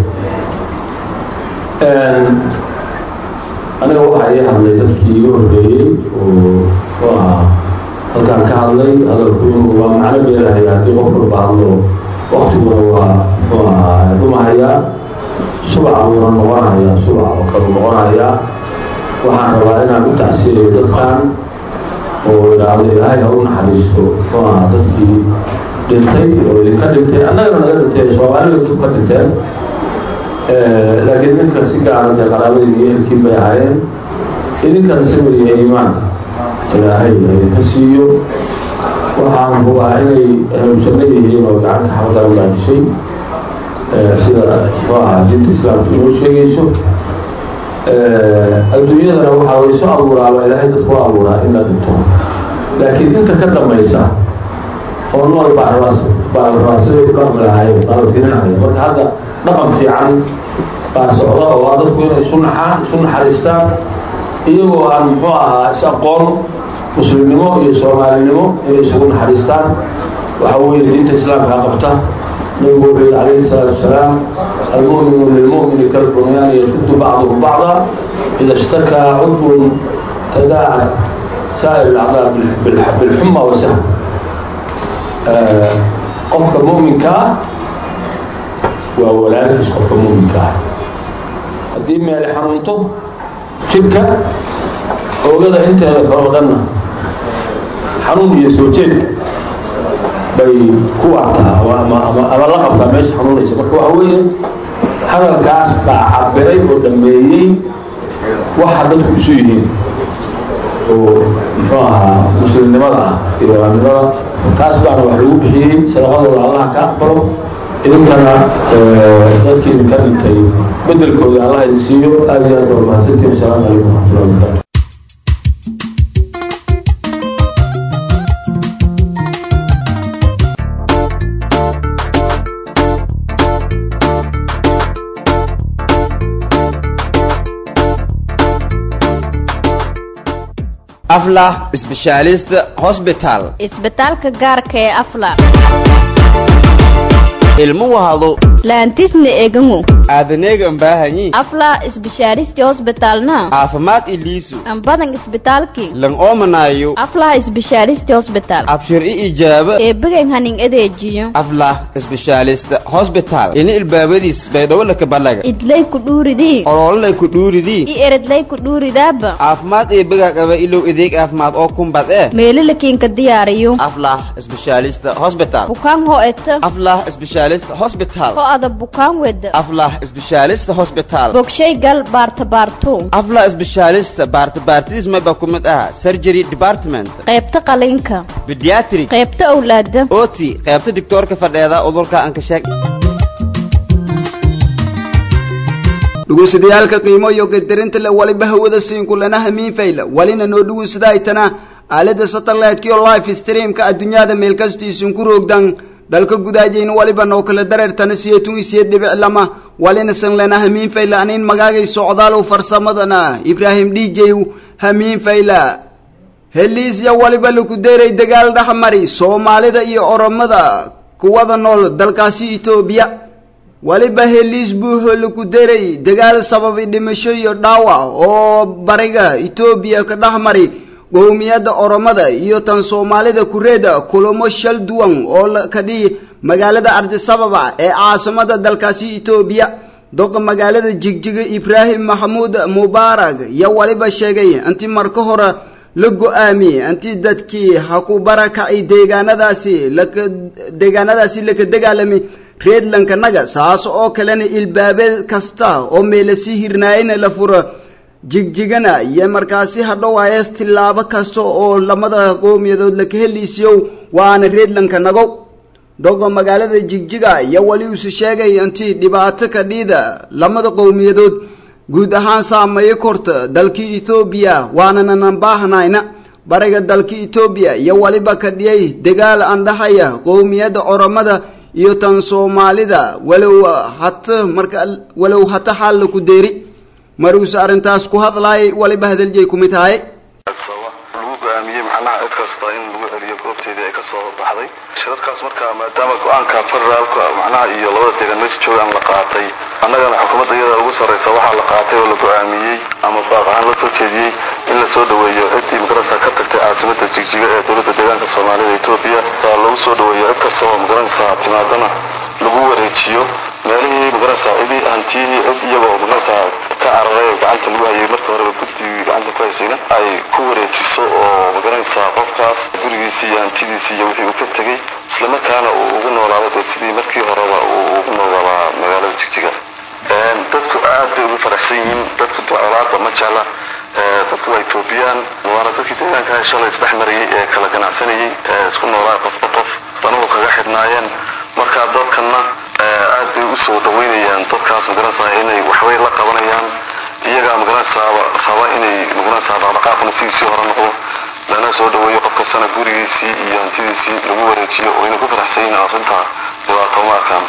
Speaker 14: aniga waxaa ii hadlay dadkii iga horreeyey oo ahaa halkaan ka hadlay hadalku waa macno beelahaya haddii qof walba hadlo waktiguna waa muxuu ahaa dhumahayaa subac buuna noqonayaa subac oo kalu noqonayaa waxaan rabaa inaan u tacsiyayo dadkan oo idhaahdo ilaahay ha u naxariisto muxuu ahaa dadkii dhintay oo idinka dhintay annagana naga dhintay soomaalida dib ka dhinteen laakiin ninka si gaara dee qaraabadii iyo ehelkii bay ahaayeen idinkana sabir iyo iimaan ilaahay idinka siiyo waxaan hubaa inay hanuunsanno yihiin oo gacanta xabadda u dhaajishay sida muxuu ahaa diinta islaamka inoo sheegayso adduunyadana waxaa way soo abuuraaba ilaahay dadka u abuuraa in la dhinto laakiin inta ka dambaysa oo nool baa rabaas baa rabaa siday u dhaqmi lahaayeen baa la firinaya marka hadda dhaqan fiican baa socda oo ah dadku inay isu naxaan isu naxariistaan iyagoo aan muxuu ahaa is aqoon muslimnimo iyo soomaalinimo inay isugu naxariistaan waxa weeye diinta islaamka qabta nabigu wuxuu yihi calayhi salaatu wasalaam almu'minu lilmu'mini kalbunyaani yashuddu bacduhu bacda ida ishtakaa cudbun tadaaca saa'ir alacdaa bilxuma wasahm qofka mu'minka ah waa walaalkiis qofka mu'minka ah haddii meele xanuunto jidhka oogada inteeda kaloo dhanna xanuun iyo soo jeed bay ku artaa ama la qabtaa meesha xanuunaysa marka waxa weeye hadalkaas baa cabiray oo dhameeyey waxa dadku isu yihiin oo muxuu ahaa muslimnimada ah iyo amnimada kaas baana wax lagu bixiyey sadaqadooda allaha ka aqbalo idinkana dadkii idinka dhintay bedelkooda allah idin siiyo aad iyo aad baa mahadsantiin asalaamu calaykum waraxmatullahi wabarakatu
Speaker 1: aflah specialist hospital
Speaker 15: isbitaalka gaarka ee afla
Speaker 1: ilmu wahado
Speaker 15: laantisna egangu
Speaker 1: aadaneegan baahanyi
Speaker 15: afla isbishaaristi hosbitalna
Speaker 1: caafimaad iliisu
Speaker 15: ambadan isbitaalki
Speaker 1: lan oomanayo
Speaker 15: aflaha isbishaaristi hosbital
Speaker 1: abshir i ijaaba
Speaker 15: eebigan hanin adeejiyo
Speaker 1: aflah specialist hospital ini ilbaabadiis baydhowolaka balaga
Speaker 15: idlay ku dhuuridii
Speaker 1: olololay ku dhuuridii
Speaker 15: i eredlay ku dhuuridaaba
Speaker 1: caafimaad eebiga qaba ilow adeeg caafimaad oo kumbad ee
Speaker 15: meelalakiinka diyaariyo
Speaker 1: aflah specialist hospital
Speaker 15: bukaan ho eta
Speaker 1: aflah specialist hospital
Speaker 15: ho ada bukaan weda
Speaker 1: aflah specialist hospital
Speaker 15: bogshay gal baarta baarto
Speaker 1: aflah specialist baarta baartidiis mayba ku mid aha surgery department
Speaker 15: qaybta qalinka
Speaker 1: pediatric
Speaker 15: qaybta awlaada
Speaker 1: oti qaybta doctoorka fadheeda udurka aan ka sheeg dhugunsadayaal qiimo iyo qadarinta le waliba hawada siinku lana hamiin fayla walina noo dhugunsadaaytana aalada satellite-ki oo live streamka adduunyada meel kastiisin ku roogdan dalka gudaajayna waliba noo kala dareertana siyeetun isiye dhibic lama walina san lana hamiin fayla anin magaagay socdaalow farsamadana ibraahim d j hamiin fayla heliisya waliba laku deeray dagaal dhexmari soomaalida iyo oromada kuwada nool dalkaasi etoobiya waliba heliis buuho laku deray dagaal sababay dhimasho iyo dhaawac oo bariga etoobiya ka dhexmari qowmiyadda oromada iyo tan soomaalida kureeda kulamo shal duwan oo ka dhihi magaalada ardisababa ee caasimada dalkaasi etoobiya doqa magaalada jigjiga ibraahim maxamuud mubaarak iyo waliba sheegay intii marka hore la go-aamiyey intii dadkii ha ku barakacay deegaanadaasi laka deegaanadaasi laka dagaalamay reedlankanaga saas oo kalena ilbaabee kasta oo meelasi hirnaayana la furo jigjigana iyo markaasi hadhowaayes tillaabo kasta oo lamada qowmiyadood laka heliisiyow waana reedlanka nagow dogo magaalada jigjiga iyo wali usu sheegay intii dhibaato ka dhiida lamada qowmiyadood guud ahaan saameeyo korta dalkii ethoobiya waananan baahnayna bariga dalka etoobiya iyo waliba ka dhiyay dagaal andhaxaya qowmiyadda oromada iyo tan soomaalida walow hata marka walow hata xaal laku deeri maruuse arrintaas ku hadlaayay waliba hadaljeey kumid tahay
Speaker 16: lagu go-aamiyey macnaha cid kasta in lagu celiyo goobteedii ay kasoo baxday shirarkaas marka maadaama go-aanka federaalka macnaha iyo labada deegaan meesha joogaan la qaatay annagana xukuumadda iyada ugu sarreysa waxaa la qaatay oo la go-aamiyey ama baaq ahaan la soo jeediyey in la soo dhaweeyo ciddii magarasa ka tagtay caasimada jigjiga ee dowladda deegaanka soomaalida etoobiya waa lagu soo dhaweeyo cid kasta oo magaranaysa timaadana lagu wareejiyo meelihii magarasa cidii hantiyihii cid iyagoo magarasa ka cararay ee gacanta lagu hayay marka horeba guddigii gacanta ku haysayna ay ku wareejiso oo magaranaysaa qofkaas gurigiisii iyo hantidiisii iyo wixii uu ka tegey islamarkaana uu ugu noolaado dee sidii markii horeba uu ugu noolabaa magaalada jigjiga dadku aad bay ugu faraxsan yihiin dadku colaadba ma jecla dadku waa etoobiyaan waana dadkii deegaanka shalay isdhex marayay ee kala ganacsanayay ee isku noolaa qofba qof danuhu kaga xidhnaayeen marka dadkana aad bay usoo dhaweynayaan dadkaas magaranaysaa inay waxbay la qabanayaan iyagaa magaranaysaa raba inay magaranaysaa dhaqdhaqaaqna sidiisii hore noqdo lana soo dhaweeyo qof kastana gurigiisii iyo hantidiisii lagu wareejiyo oo inay ku faraxsan yihiin arrinta dhibaato ma arkaan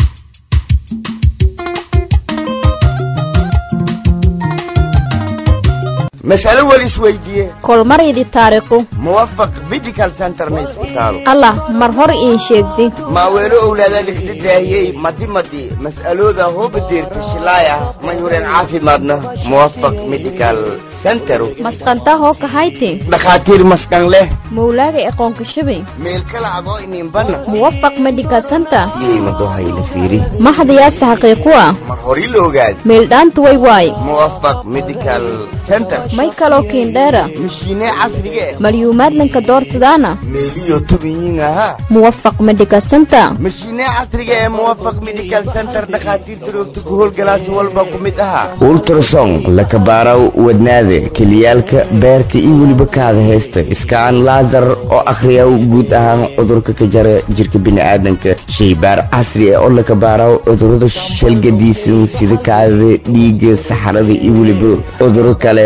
Speaker 17: mas'alo wal isweydiiye
Speaker 15: kolmaridi taariikhu
Speaker 17: muwafaq medical center ma isbitaalo
Speaker 15: allah mar hor iin sheegdi
Speaker 17: maaweelo owlaada dhigta daahiyey madi madi mas'alooda hooba deerta shilaaya mayhuren caafimaadna muwafaq medical center
Speaker 15: masqanta hoo kahayti
Speaker 17: dhakhaatiir maskan leh
Speaker 15: mawlaaga aqoonka shabay
Speaker 17: meel kala adoo ininbana
Speaker 15: muwafaq medical center
Speaker 17: yimado hayla fiiri
Speaker 15: maxdayaasa xaqiiqu ah
Speaker 17: mar hori la ogaad
Speaker 15: meeldhaanta way waay
Speaker 17: muwafaq medical center
Speaker 15: may kaloo kiindheera
Speaker 17: mishiine casriga eh
Speaker 15: malyuumaadlanka doorsadaana
Speaker 17: meeliyo tobanyin ahaa
Speaker 15: muwafaq medical center
Speaker 17: mishiine casriga ee muwafaq medical center dhakhaatiirta roogta ku howlgalaasi walba ku mid ahaa ultrason lakabaaraw wadnaada keliyaalka beerka iyo weliba kaada haysta iskaan laasar oo akhriya guud ahaan cudurka ka jara jirka bini'aadanka shaybaar casri ah oo lakabaaraw cudurada shalgadiisan sida kaadada dhiigga saxarada iyo weliba cuduro kale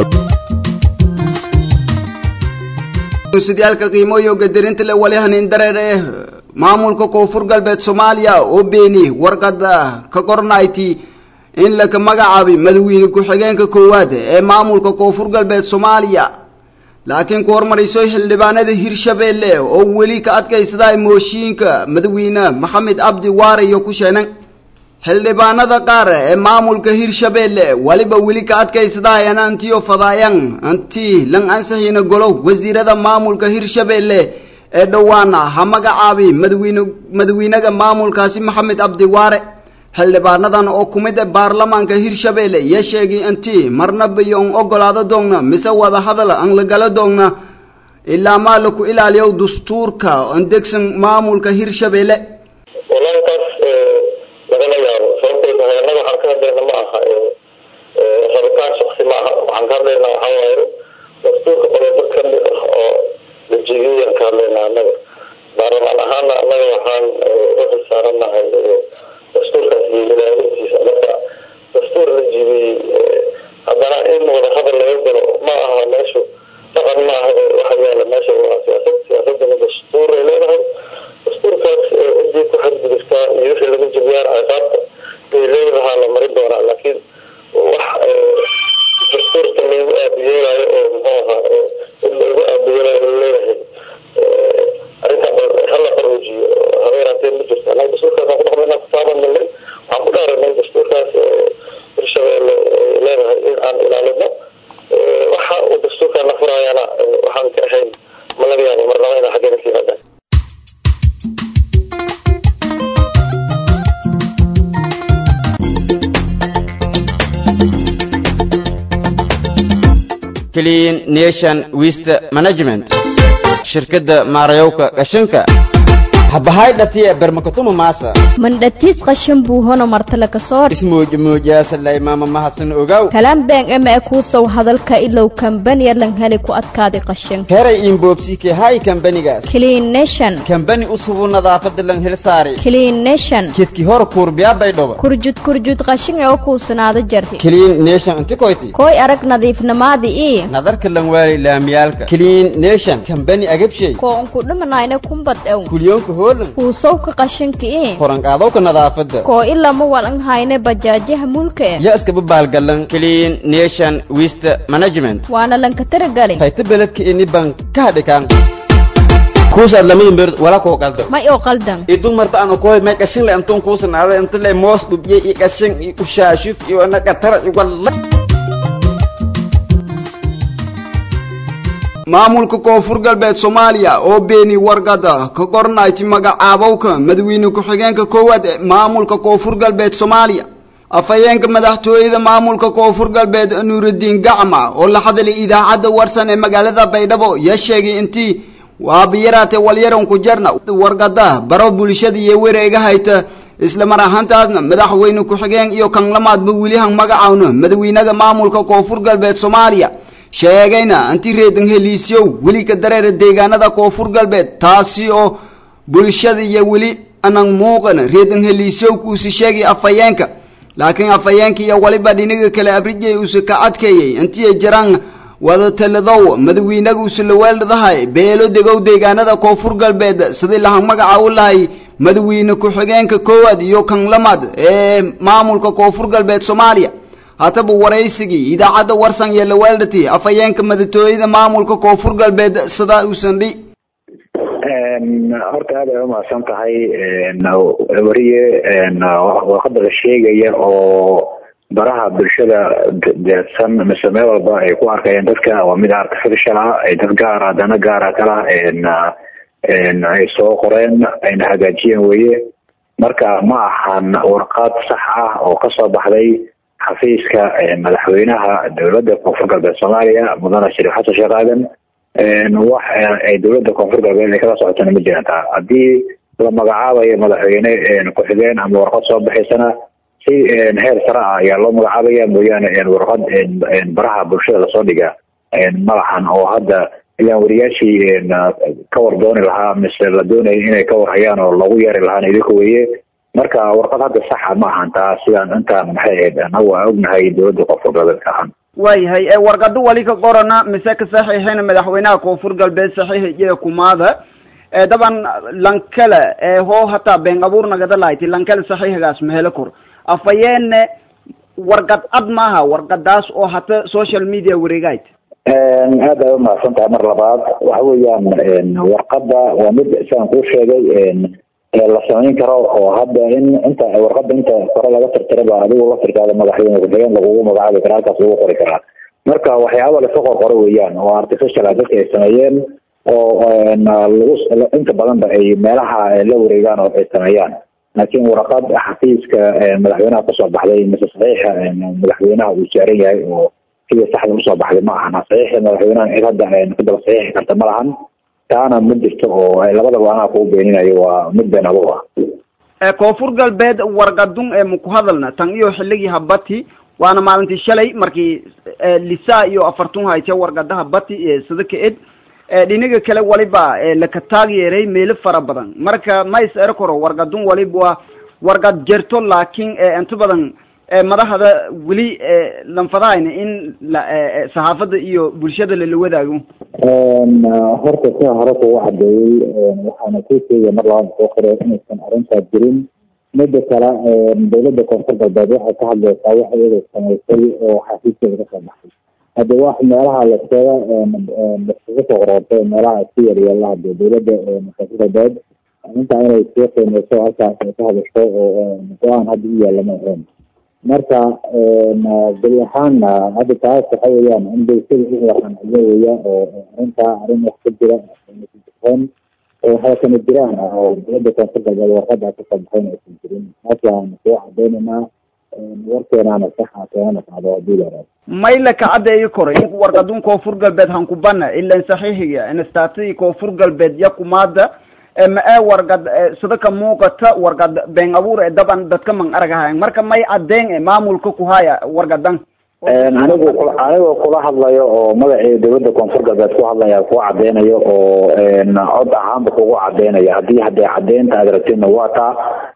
Speaker 1: sidyaalka qiimooyo gadarinta le wali hanin dareer eh maamulka koonfur galbeed soomaaliya oo beeni warqada ka qornayti in laka magacaabay madaxweyne ku-xigeenka koowaad ee maamulka koonfur galbeed soomaaliya laakiin ku hormarayso xildhibaanada hirshabeelle oo weli ka adkaysadaa mooshiinka madaxweyne maxamed cabdi waare iyo ku sheenan xildhibaanada qaar ee maamulka hirshabeelle waliba weli ka adkaysadaayan antiyo fadaayan anti lan ansixina golo wasiirada maamulka hirshabeelle ee dhowaana ha magacaabi madaxweyne madaxweynaga maamulkaasi maxamed cabdi waare xildhibaanadan oo ku mid baarlamaanka hirshabeelle iyo sheegay inti marnaba iyo an ogolaado doogna mise wada hadal aan la gala doogna ilaa maa laku ilaaliyo dastuurka an degsan maamulka hirshabeelle
Speaker 18: wallahi taas lagama yaabo sababtay tahay annaga waxaan ka hadlayna ma aha rabitaan shaksi ma aha waxaan ka hadlaynaa waxaa waaye dastuurka qodobo ka mid ah oo la jeediyayaan ka hadlaynaa annaga baarlamaan ahaana annaga waxaan u xilsaaranahay dastuurkaas iyo ilaalintiisa marka dastuur la jibiyey haddana in wada hadal laga galo ma aha meeshu dhaqan ma aha waxa yaala meesha waa siyaasad siyaasadana dastuur ay leedahay dastuurkaas cidii ku xadgudubtaa iyo wixii lagu jibiyaan ciqaabta bay leedahaa la marin doonaa laakiin wax dastuurka lagu aabiyeelayo oo muxuu ahaa in lagu aabiyeelayo laleeyahay arrintaa hala qaroojiyo habeenaatee ma jirto annaga dastuurkaas aan ku dhaqmayna kutaaban nalay waxaan ku dhaaranay dastuurkaas hirshabeelle ay leedahay in aan ilaalino waxa uu dastuurkaan la furaayana waxaan ka ahayn ma laga yaabo marnaba inaa xaggeena ka yimaadaan
Speaker 19: clean nation waste management shirkadda maarayowka qashinka habahay dhatiya bermakatuma maasa
Speaker 15: mandhatiis qashin buu hono martale ka soor
Speaker 19: ismuujmuujaasalay maama mahadsan ogaw
Speaker 15: kalaan been ema e kuusow hadalka ilow kambaniya lan heli ku adkaaday qashin
Speaker 19: heray inboobsike hay kambanigaas
Speaker 15: clean nation
Speaker 19: kambani usubu nadaafada lan hel saari
Speaker 15: clean nation
Speaker 19: kedki hor kuurbiyaabay dhoba
Speaker 15: kurjud kurjud qashin ee u kuusanaada jarti
Speaker 19: clean nation inti koyti
Speaker 15: koy arag nadiifnamaadi ii
Speaker 19: nadarka lan waali laamiyaalka clean nation kambani agabshay
Speaker 15: koo unku dhimanayna kumbad ew
Speaker 19: kulyoonka hoolan
Speaker 15: kuusowka qashinka i
Speaker 19: koranqaadowka nadaafadda
Speaker 15: koo ilama walan hayne bajaajaha mulka e
Speaker 19: ya iskaba baalgalan clean nation waste management
Speaker 15: waana lanka taragalin
Speaker 19: hayta beledka ini ban ka hadhikaan kuusaad lamada beerd walaa koo qaldan
Speaker 15: may oo qaldan
Speaker 19: idun marta aan koy may qashin le antun kuusanaada inta le moos dhubye iyo qashin iyo ushaashuf iyo naqatara iyo walla
Speaker 1: maamulka koonfur galbeed soomaaliya oo beeni wargada ka qornayti magacaabowka madaxweyne ku-xigeenka koowaad ee maamulka koonfur galbeed soomaaliya afhayeenka madaxtooyada maamulka koonfur galbeed nuurudiin gacma oo la hadlay idaacadda warsan ee magaalada baydhabo yaa sheegay intii waabiyaraate walyaran ku jarna wargada baro bulshada iyo wareega hayta isla mar ahaantaasna madaxweyne ku-xigeen iyo kan lamaadba welihan magacawna madaxweynaha maamulka koonfur galbeed soomaaliya sheegayna anti reedan heliisyow weli ka dareera deegaanada koonfur galbeed taasi oo bulshada iyo weli anan muuqan reedan heliisyow kuusi sheegay afhayeenka laakiin afhayeenka iyo waliba dhinaga kale abrijay uuse ka adkeeyey intii jiraan wada taladow madaxweynaga uuse la weeldadahay beelo degow deegaanada koonfur galbeed sidii lahan magaca u lahay madaxweyne ku-xigeenka koowaad iyo kan lamaad ee maamulka koonfur galbeed soomaaliya hataba waraysigii idaacadda warsan iyo laweeldhati afhayeenka madaxtooyada maamulka koonfur galbeed sidaa uusan dhi
Speaker 20: horta aad ay umahadsan tahay wariye warqada la sheegaya oo baraha bulshada deedsan mise meel walba ay ku arkayeen dadka waa mid artificial ah ay dad gaara dana gaara kala ay soo qoreen ayna hagaajiyeen weye marka ma ahan warqad sax ah oo kasoo baxday xafiiska madaxweynaha dowladda koonfur galbeed soomaaliya mudane shariif xasan sheekh aadan wax ay dowladda koonfur galbeed ay kala socotana ma jiraan taa haddii la magacaabayo madaxweyne ku-xigeen ama warqad soo baxaysana si heer sare ah ayaa loo magacaabaya mooyaane warqad baraha bulshada lasoo dhiga malahan oo hadda ilaan wariyaashii ka war dooni lahaa mise la doonaya inay ka warhayaan oo lagu yeeri lahaana idinka weye marka warqad hadda saxa ma ahan taa sidaan intaan maxay ahayd anagu aan ognahay dowladda koonfur galbeedka ahaan
Speaker 3: waayahay warqado wali ka qorana mise ka saxiixina madaxweynaha koonfur galbeed saxiixiyo kumaada daban lankale hoo hataa been abuur nagada lahayti lankale saxiixigaas mahelo kor afayeenne warqad cad maaha warqadaas oo hata social media wareegayt
Speaker 20: aad ay umahadsan tahay mar labaad waxa weeyaan warqada waa mid sidaan kuu sheegay la samayn karo oo hadda in inta warqada inta kore laga tirtiraba adigu la tirtaada madaxweyne ku-xigeen lagugu magacaabi karaa halkaas lagu qori karaa marka waxyaaba laska qorqoro weeyaan oo artificial ah dadka ay sameeyeen oo lagu inta badanba ay meelaha la wareegaan oo ay sameeyaan laakiin warqad xafiiska madaxweynaha kasoo baxday mise saxiixa madaxweynaha uu saaran yahay oo sida saxda usoo baxday ma ahan saxiixa madaxweynaha cid hadda ku daba saxiixi karta ma lahan taana ma jirto oo labadaba anaa kugu beeninayo waa mid been abuur
Speaker 3: ah koonfur galbeed warqadun ee maku hadalna tan iyo xilligii habati waana maalintii shalay markii lisa iyo afartun hayte warqadaha bati sida ka ed dhinaga kale waliba laka taageeray meelo fara badan marka ma is ero karo warqadun waliba waa warqad jerto laakiin inta badan madaxda weli lanfadahayna in saxaafadda iyo bulshada lala wadaago
Speaker 20: horta sia hore kugu cadeeyey waxaana kuu sheegaya mar labaad soo qore inaysan arrintaas jirin mida kale dowladda koonfur galbeed waxay ka hadlaysaa wax iyada samaysay oo xafiiskeeda kasoo baxay hadde wax meelaha laskaga laskaga soo qorortay meelaha isku yaryeela hade dowladda koonfur galbeed intaa inay sii qiimeyso halkaas ay ka hadasho oo go-aan hadda u yaalla ma ahayn marka beri ahaanna hadda taas waxa weeyaan in bulshada u waqanciyo weya oo arrintaa arrin wax ka jira n oo waxaa kana jiraan oo dowladda koonfur galbeed warqada kasoo baxayn aysan jirin taasaan soo cadeynaynaa warkeenaana saxa keenana qacdo hadii la yaraado
Speaker 3: mayla ka caddeeyi koro in warqadun koonfur galbeed hankubana ilan saxiixiga instaatadii koonfur galbeed yakumaada ma ee warqad sida ka muuqata warqad been abuur ee daban dadka man aragahayan marka may cadeen e maamulka ku haya warqadan
Speaker 20: anigu anigoo kula hadlayo oo magacii dowladda koonfur galbeed ku hadlaya ku cadeynayo oo cod ahaanba kugu cadeynaya hadii hadee cadeynta aad rabtidna waa taa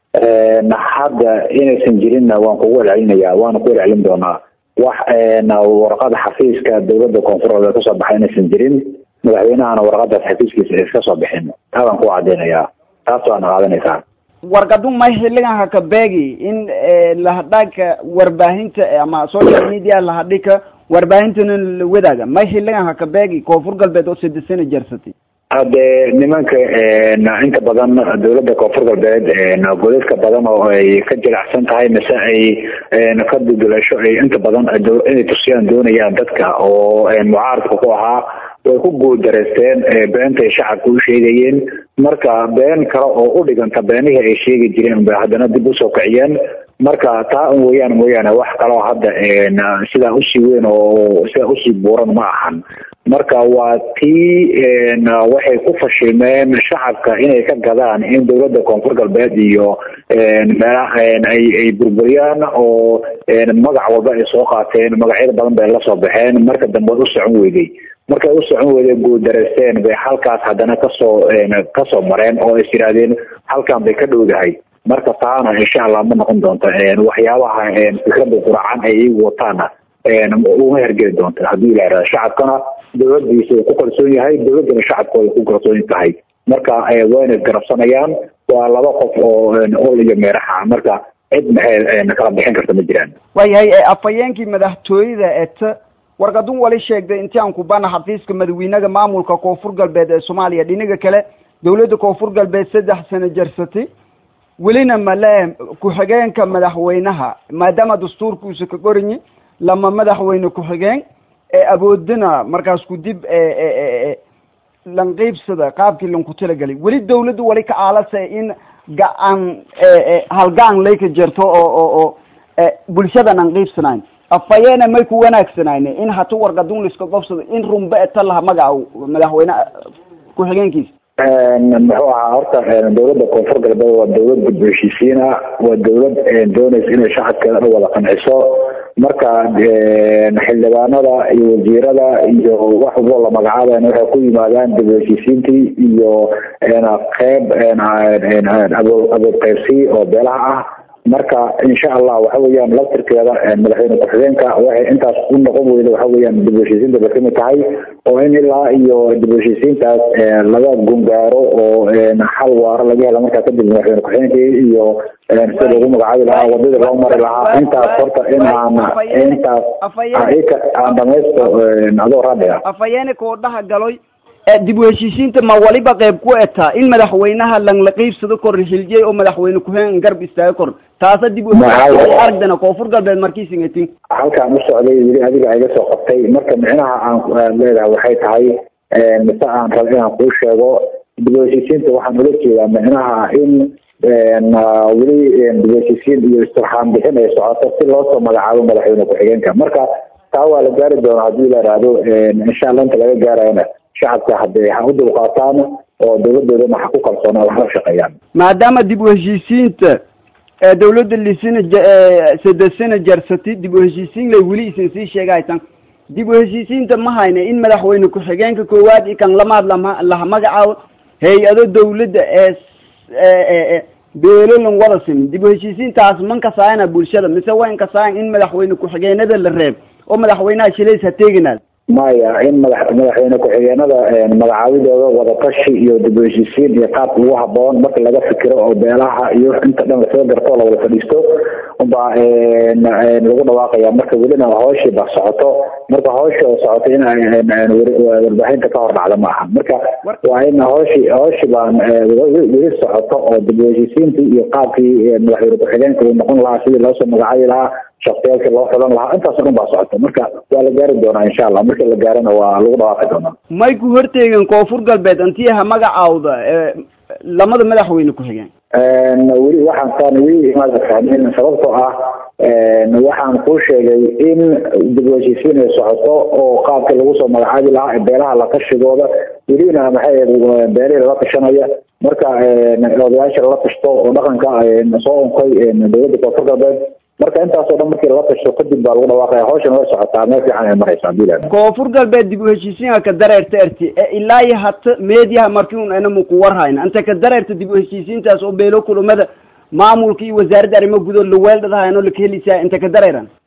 Speaker 20: hadda inaysan jirinna waan kugu celcelinaya waana ku celcelin doonaa wax warqada xafiiska dowladda koonfur galbeed kasoo baxay inaysan jirin madaxweynahana warqadaas xafiiskiisa iska soo bixin taabaan ku cadeynayaa taas waana qaadanaysaa
Speaker 3: wargadu may xiligan haka beegi in lahadhaagka warbaahinta ama social media lahadhika warbaahintana la wadaaga may xiligan haka beegi koonfur galbeed oo sadesana jarsatay
Speaker 20: hade nimanka inta badan dawladda koonfur galbeed godadka badan oo ay ka jilicsan tahay mise ay ka dudulasho ay inta badan inay tusiyaan doonayaan dadka oo mucaaradka ku ahaa way ku guuldareysteen beentay shacabka u sheegayeen marka been kale oo u dhiganta beenihii ay sheegi jireen bay haddana dib usoo kiciyeen marka taa un weeyaan mooyaane wax kaloo hadda sidaa usii weyn oo sidaa usii buuran ma ahan marka waa tii waxay ku fashilmeen shacabka inay ka gadaan in dawladda koonfur galbeed iyo meelaha ay ay burburiyaan oo magac walba ay soo qaateen magacyada badan bay la soo baxeen marka dambe u socon weyday markay u socon weyday guuldareysteen bay halkaas haddana kasoo kasoo mareen oo is yidhaahdeen halkan bay ka dhowdahay marka taana insha allah ma noqon doonto waxyaabaha fikrada quracan ay iyagu wataana uma hergeli doonta haddii la yidhahdo shacabkana dawladiisa uu ku kalsoon yahay dawladdana shacabkooda ku kalsoon tahay marka wayna isgarabsanayaan waa laba qof oo ol iyo meeraxa marka cid maxay kala bixin karta ma jiraan
Speaker 3: waayahay afhayeenkii madaxtooyada eta wargadun wali sheegday intii aan kubana xafiiska madaxweynaha maamulka koonfur galbeed ee soomaaliya dhinaga kale dawladda koonfur galbeed saddex sano jarsatay welina male ku-xigeenka madaxweynaha maadaama dastuurkuusa ka qoranyi lama madaxweyne ku-xigeen ee awoodina markaas ku dib lanqiibsada qaabkii lanku talagelay weli dawladda wali ka aalasa in ga-aan halgaan lay ka jirto oo oo oo bulshadan aan qiibsanayn afayeena may ku wanaagsanayne in hatu wargadun liska qobsado in runba eta laha magaca madaxweyne ku-xigeenkiisa
Speaker 20: muxuu ahaa horta dawladda koonfur galbeed waa dawlad gudbaheshiisiina waa dawlad doonaysa inay shacabkeeda dhan wada qanciso marka xildhibaanada iyo wasiirada iyo wax walbo la magacaaban waxay ku yimaadaan dibaheshiisiintii iyo qeyb abood qaybsi oo beelaha ah marka insha allah waxa weeyaan laftirkeeda madaxweyne ku-xigeenka waxay intaas u noqon weyda waxa weeyaan dib heshiisiinta bay kamid tahay oo in ilaa iyo dib heshiisiintaas laga gungaaro oo xal waaro laga hela markaa kadib madaxweyne ku-xigeenkii iyo sida lagu magacaabi lahaa wadadii loo mari lahaa intaas horta in aan intaas aan dhamaysto adoo raadhiga
Speaker 3: afayeene koodhaha galoy dib u heshiisiinta ma waliba qayb ku etaa in madaxweynaha langla qiibsado kor hiljey oo madaxweyne ku-xigeen garb istaaga kor taasa dib u aragdana koonfur galbeed markiisingatin
Speaker 20: halkaan u socday weli adiga iga soo qabtay marka micnaha aan leedahay waxay tahay mise aan rab inaan kuu sheego dib u heshiisiinta waxaan ula jeedaa micnaha in weli dib u heshiisiin iyo istirxaan bixin ay socoto si loosoo magacaabo madaxweyne ku-xigeenka marka taa waa la gaari doonaa haddii la ihahdo insha allah inta laga gaarayana shacabka hadday ha u dulqaataan oo dawladoodana ha ku kalsoonaan waxla shaqeeyaan
Speaker 3: maadaama dib u heshiisiinta dawladda lisina sadesana jarsatay dib u heshiisiin lay weli isan sii sheegahaytan dib u heshiisiinta ma hayna in madaxweyne ku-xigeenka koowaad i kan lamaad lama laha magacaabo hay-ado dawladda ee beelolan wada simin dib u heshiisiintaas man kasaayana bulshada mise wayn kasaayan in madaxweyne ku-xigeenada la reeb oo madaxweynaha shilays ha teeginaad
Speaker 20: maya in madax madaxweyne ku-xigeenada magacaabidooda wadatashi iyo dib u heshiisiin iyo qaabka ugu haboon marka laga fikiro oo beelaha iyo inta dhan lasoo garto oo lawada fadhiisto unbaa lagu dhawaaqaya marka welina hooshii ba socoto marka hoosha oo socoto in warbaahinta ka hor dhacda ma aha marka waa in hooshi hooshi baan weli socoto oo dib u heshiisiintii iyo qaabkii madaxweyne ku-xigeenka uu noqon lahaa sidii loosoo magacaabi lahaa shaktiyaalkii loo xulan lahaa intaas o dhan baa socota marka waa la gaari doonaa insha allah markii la gaarana waa lagu dhawaaqi doonaa
Speaker 3: may ku horteegin koonfur galbeed intii ha magacaawda lamada madaxweyne ku-xigeen
Speaker 20: weli waxaan taan weli imaada fahmin sababtoo ah waxaan kuu sheegay in dib u heshiisiin ay socoto oo qaabkii lagu soo magacaabi lahaa beelaha la tashigooda welina maxay beelihii lala tashanaya marka odayaasha lala tashto oo dhaqanka soo unkay dawladda koonfur galbeed marka intaasoo dhan markii lala tashto kadib baa lagu dhawaaqaya hawshan way socotaa meel fiican ay maraysa hadii la
Speaker 3: koonfur galbeed dib u heshiisiinka ka dareerta erti ee ilaa iyo hata meediyaha markii un anamu ku warhayna inta ka dareerta dib u heshiisiintaas oo beelo kulumada maamulka iyo wasaaradda arrimo gudood la weeldhadahayno laka helisaa inta ka dareeran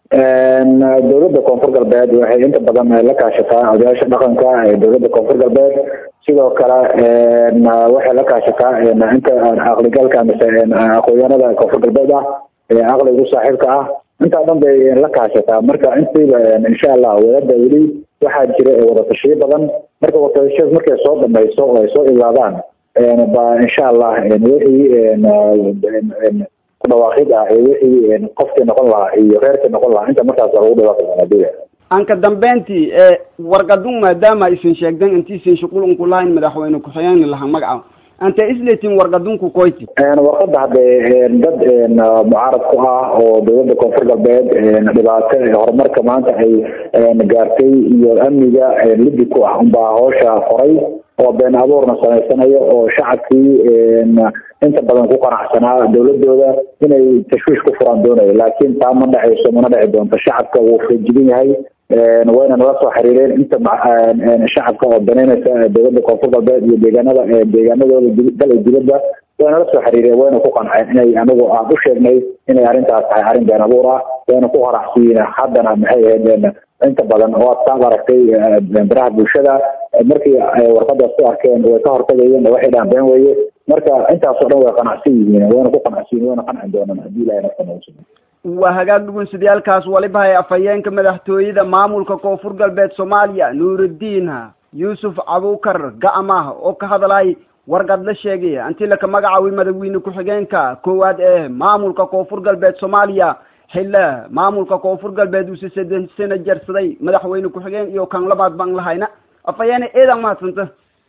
Speaker 20: dowladda koonfur galbeed waxay inta badan la kaashataa odayaasha dhaqanka ee dowladda koonfur galbeed sidoo kale waxay la kaashataa inta aqligalka mise aqoonyahanada koonfur galbeed ah ee aqligu saaxiibka ah intaa dhan bay la kaashataa marka intiiba insha allah wadada weli waxaa jira wadatashiyo badan marka wadatashiyaas markay soo dhamayso oo ay soo ilaadaan ba insha allah wixii kudhawaaqid ah ee wixii qofkii noqon lahaa iyo reerkii noqon lahaa inta markaas lagu dhawaaqi doonaa dila
Speaker 3: anka dambeyntii ee warqadun maadaama isin sheegdan intiisin shuqul unku lahayn madaxweyne ku-xigeen lahaa magaca anta isletin warqadunku koyti
Speaker 20: warqada hadee dad mucaarad ku ah oo dowladda koonfur galbeed dhibaato horumarka maanta ay gaartay iyo amniga liddi ku ah unbaa hawsha qoray oo been abuurna samaysanayo oo shacabkii inta badan ku qanacsanaa dowladooda inay tashwiish ku furaan doonayo laakiin taa ma dhacayso mana dhici doonto shacabka wuu feejigan yahay wayna nala soo xiriireen inta shacabka oo daneynaysa dowladda koonfur galbeed iyo deegaanada deegaanadooda dal iyo dibadda way nala soo xiriireen wayna ku qanceen inay anigu aan u sheegnay inay arrintaas tahay arrin been abuur ah wayna ku qaracsiiyeen haddana maxay ahayd inta badan waad saad aragtay baraha bulshada markii warqadaas ku arkeen way ka hortagayeen waxay dhahan been weeye marka intaasoo dhan way qanacsan yihiin wayna ku qanacsan yihin wayna qanci doonaan haddii ilahay nafta nagu sugan
Speaker 3: waa hagaag dhugunsidayaalkaas waliba hay afhayeenka madaxtooyada maamulka koonfur galbeed soomaaliya nuurudiin yuusuf cabukar ga'amah oo ka hadlay warqad la sheegay anti laka magacaaway madaxweyne ku-xigeenka koowaad ee maamulka koonfur galbeed soomaaliya xille maamulka koonfur galbeed uuse saddex sano jarsaday madaxweyne ku-xigeen iyo kan labaad baan lahayna afhayeene eedan mahadsanta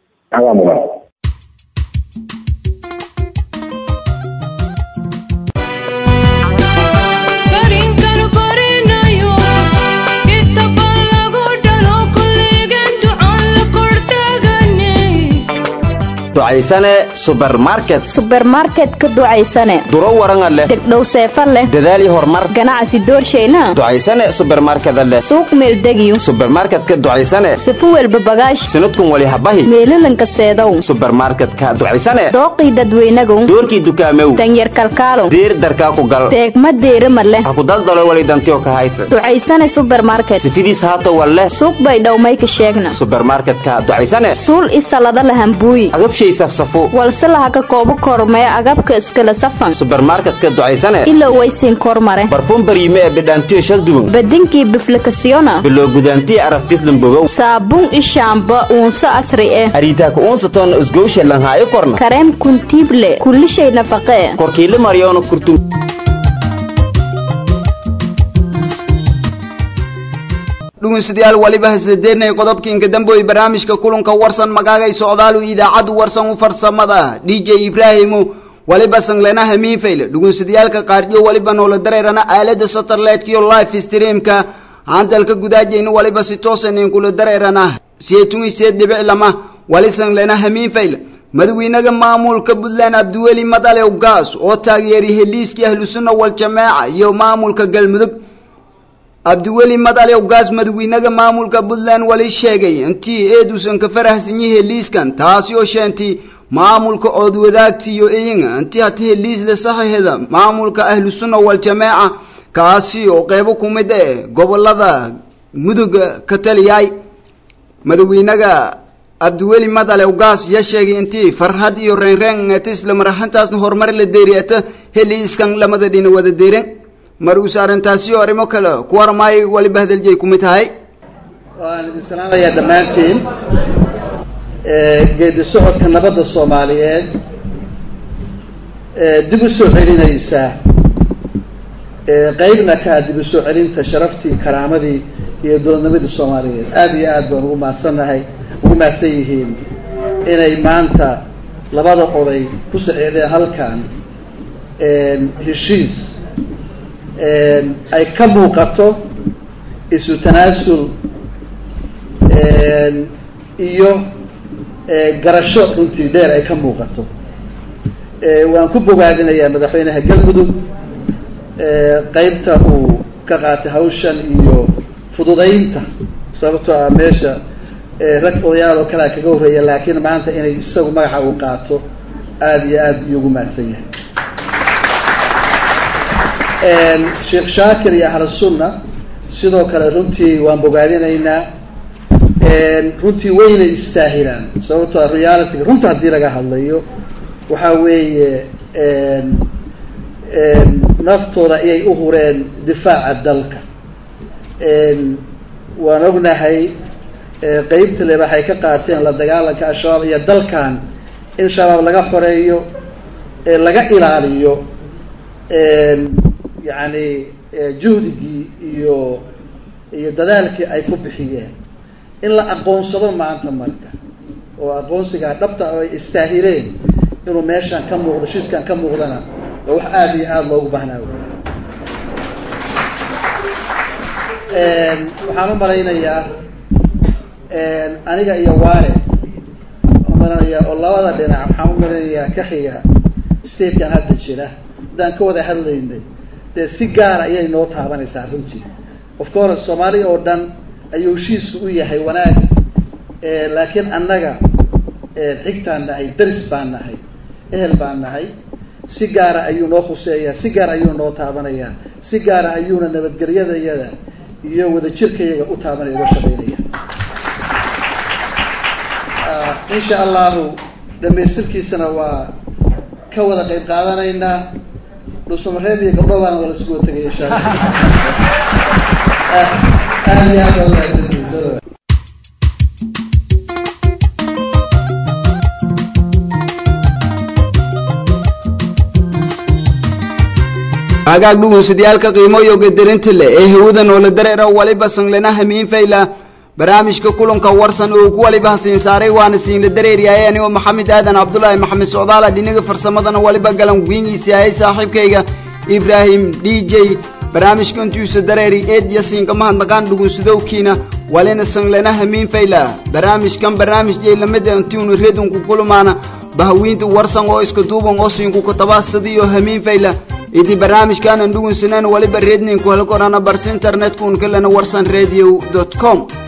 Speaker 10: ducaysane subermarket
Speaker 15: subermarket ka ducaysane
Speaker 10: duro waranga leh
Speaker 15: degdhow seefa leh
Speaker 10: dadaal iyo horumar
Speaker 15: ganacsi doorshayna
Speaker 10: ducaysane subermarkeda leh
Speaker 15: suuq meeldegiyo
Speaker 10: subermarketka ducaysane
Speaker 15: sifu welba bagaash
Speaker 10: sanadkun wali habahi
Speaker 15: meelalanka seedow
Speaker 10: subermarketka ducaysane
Speaker 15: dooqii dadweynagow
Speaker 10: doorkii dukaamew
Speaker 15: danyar kalkaalow
Speaker 10: diir darkaa ku gal
Speaker 15: deegma deerima leh
Speaker 10: ha ku daldalo wali dantiyo ka haysa
Speaker 15: ducaysane subermarket
Speaker 10: sifidiis haata wal leh
Speaker 15: suuq bay dhowmayka sheegna
Speaker 10: subermarketka ducaysane
Speaker 15: suul isalada lahambuuyi
Speaker 10: agabshay safsafo
Speaker 15: walse laha ka koobo kormee agabka iskala safan
Speaker 10: subermarketka ducaysane
Speaker 15: ilow waysiin kormare
Speaker 10: barfuum bariime ee bidhaantiyo shalduwan
Speaker 15: badinkii biflikasiyona
Speaker 10: biloo gudaantiyo araftislan bogow
Speaker 15: saabuun ishaamba uunso asri eh
Speaker 10: ariitaaka uunsaton isgowsha lanhaayo korna
Speaker 15: kareem kuntiible kullishay nafaqee
Speaker 10: korkiila maryoona kurtum
Speaker 1: dhugunsidayaal waliba hasadeednay qodobkiinka damboy barnaamijka kulanka warsan magaagay socdaalu idaacaddu warsan u farsamada d j ibraahimu waliba sanglena hamiinfayle dhugunsidayaalka qaarjo waliba noola dareerana aalada satellite-kiyo live streamka handalka gudaajeyna waliba si toosan kula dareerana seetun seed dhibic lama wali sanglena hamiinfayle madaxweynaha maamulka puntland abdiweli madalew gaas oo taageeray heliiskii ahlusunna waljamaaca iyo maamulka galmudug abdiweli madalew gaas madaxweynaha maamulka puntland wali sheegay intii eeduusan ka farahsan yahay liiskan taasi oo sheentay maamulka ood wadaagtiyo eyinga intii hata heliisla saxiixda maamulka ahlusunna waljamaaca kaasi oo qeybo ku mid eh gobolada muduga ka taliyay madaxweynaha abdiweli madalew gaas yaa sheegay intii farhad iyo reenreen ata isla maraxantaasna horumar la deeriata heliiskan lamada dhina wada deeren mar uuse arrintaasi oo arrimo kale ku warmaayo waliba hadaljeey ku mid tahay
Speaker 21: waan idin salaamayaa dhammaantiin geedi socodka nabadda soomaaliyeed dib u soo celinaysa qeybna kaa dib u soo celinta sharaftii karaamadii iyo dowladnimadii soomaaliyeed aada iyo aad baan ugu mahadsannahay ugu mahadsan yihiin inay maanta labada oday ku saxiixdeen halkan heshiis ay ka muuqato isu tanaasul iyo garasho runtii dheer ay ka muuqato waan ku bogaadinayaa madaxweynaha galmudug qeybta uu ka qaatay hawshan iyo fududaynta sababtoo ah meesha rag odayaal oo kalea kaga horreeya laakiin maanta inay isagu magaxa uu qaato aada iyo aada iyo ugu mahadsan yahay sheekh shaakir iyo ahlu sunna sidoo kale runtii waan bogaadinaynaa runtii wayna istaahilaan sababtoo realityga runta haddii laga hadlayo waxa weeye naftooda ayay u hureen difaaca dalka waan ognahay qeybta le waxay ka qaateen la dagaalanka al-shabaab iyo dalkan in shabaab laga xoreeyo laga ilaaliyo yacni juhdigii iyo iyo dadaalkii ay ku bixiyeen in la aqoonsado maanta marka oo aqoonsigaa dhabta oo ay istaahileen inuu meeshaan ka muuqdo shiiskan ka muuqdana waa wax aada iyo aada loogu baahnaa waxaan u malaynayaa aniga iyo waare umalanayaa oo labada dhinac waxaan u malaynayaa ka xiga statekan hadda jira haddaan ka wada hadlaynay dee si gaara ayay noo taabanaysaa runtii of course soomaali oo dhan ayuu heshiisku u yahay wanaag laakiin annaga xigtaan nahay daris baan nahay ehel baan nahay si gaara ayuu noo khuseeyaa si gaar ayuu noo taabanayaa si gaara ayuuna nabadgelyadayada iyo wadajirkayaga u taabanaya uga shaqaynaya insha allahu dhamaystirkiisana waa ka wada qayb qaadanaynaa dhuusamareeb iyo gabdho baana wala isugu tegay insha allah aada iyo aad baa umahadsantihiin
Speaker 1: hagaag dhugunsidayaalka qiimo iyo gadarinta leh ee hawada noola dareera waliba sanglena hamiin fayla barnaamijka kulanka warsan oo ku waliba hasiin saaray waana siinla dareeryahay anigoo maxamed aadan cabdulaahi maxamed socdaala dhinaga farsamadana waliba galan wiingiisi ahay saaxiibkayga ibraahim d j barnaamijka intuusa dareeri eed iyo siinka mahadnaqaan dhugunsidowkiina walina sanglena hamiin fayla barnaamijkan barnaamij jeylamada intiunu redunku kulumaana bahawiinta warsan oo iska duuban oo siinku katabaasadiyo hamiin fayla idi barnaamijkaanan dhugunsanaan waliba redninku hela korana barta internetkuun kalena warsan radio com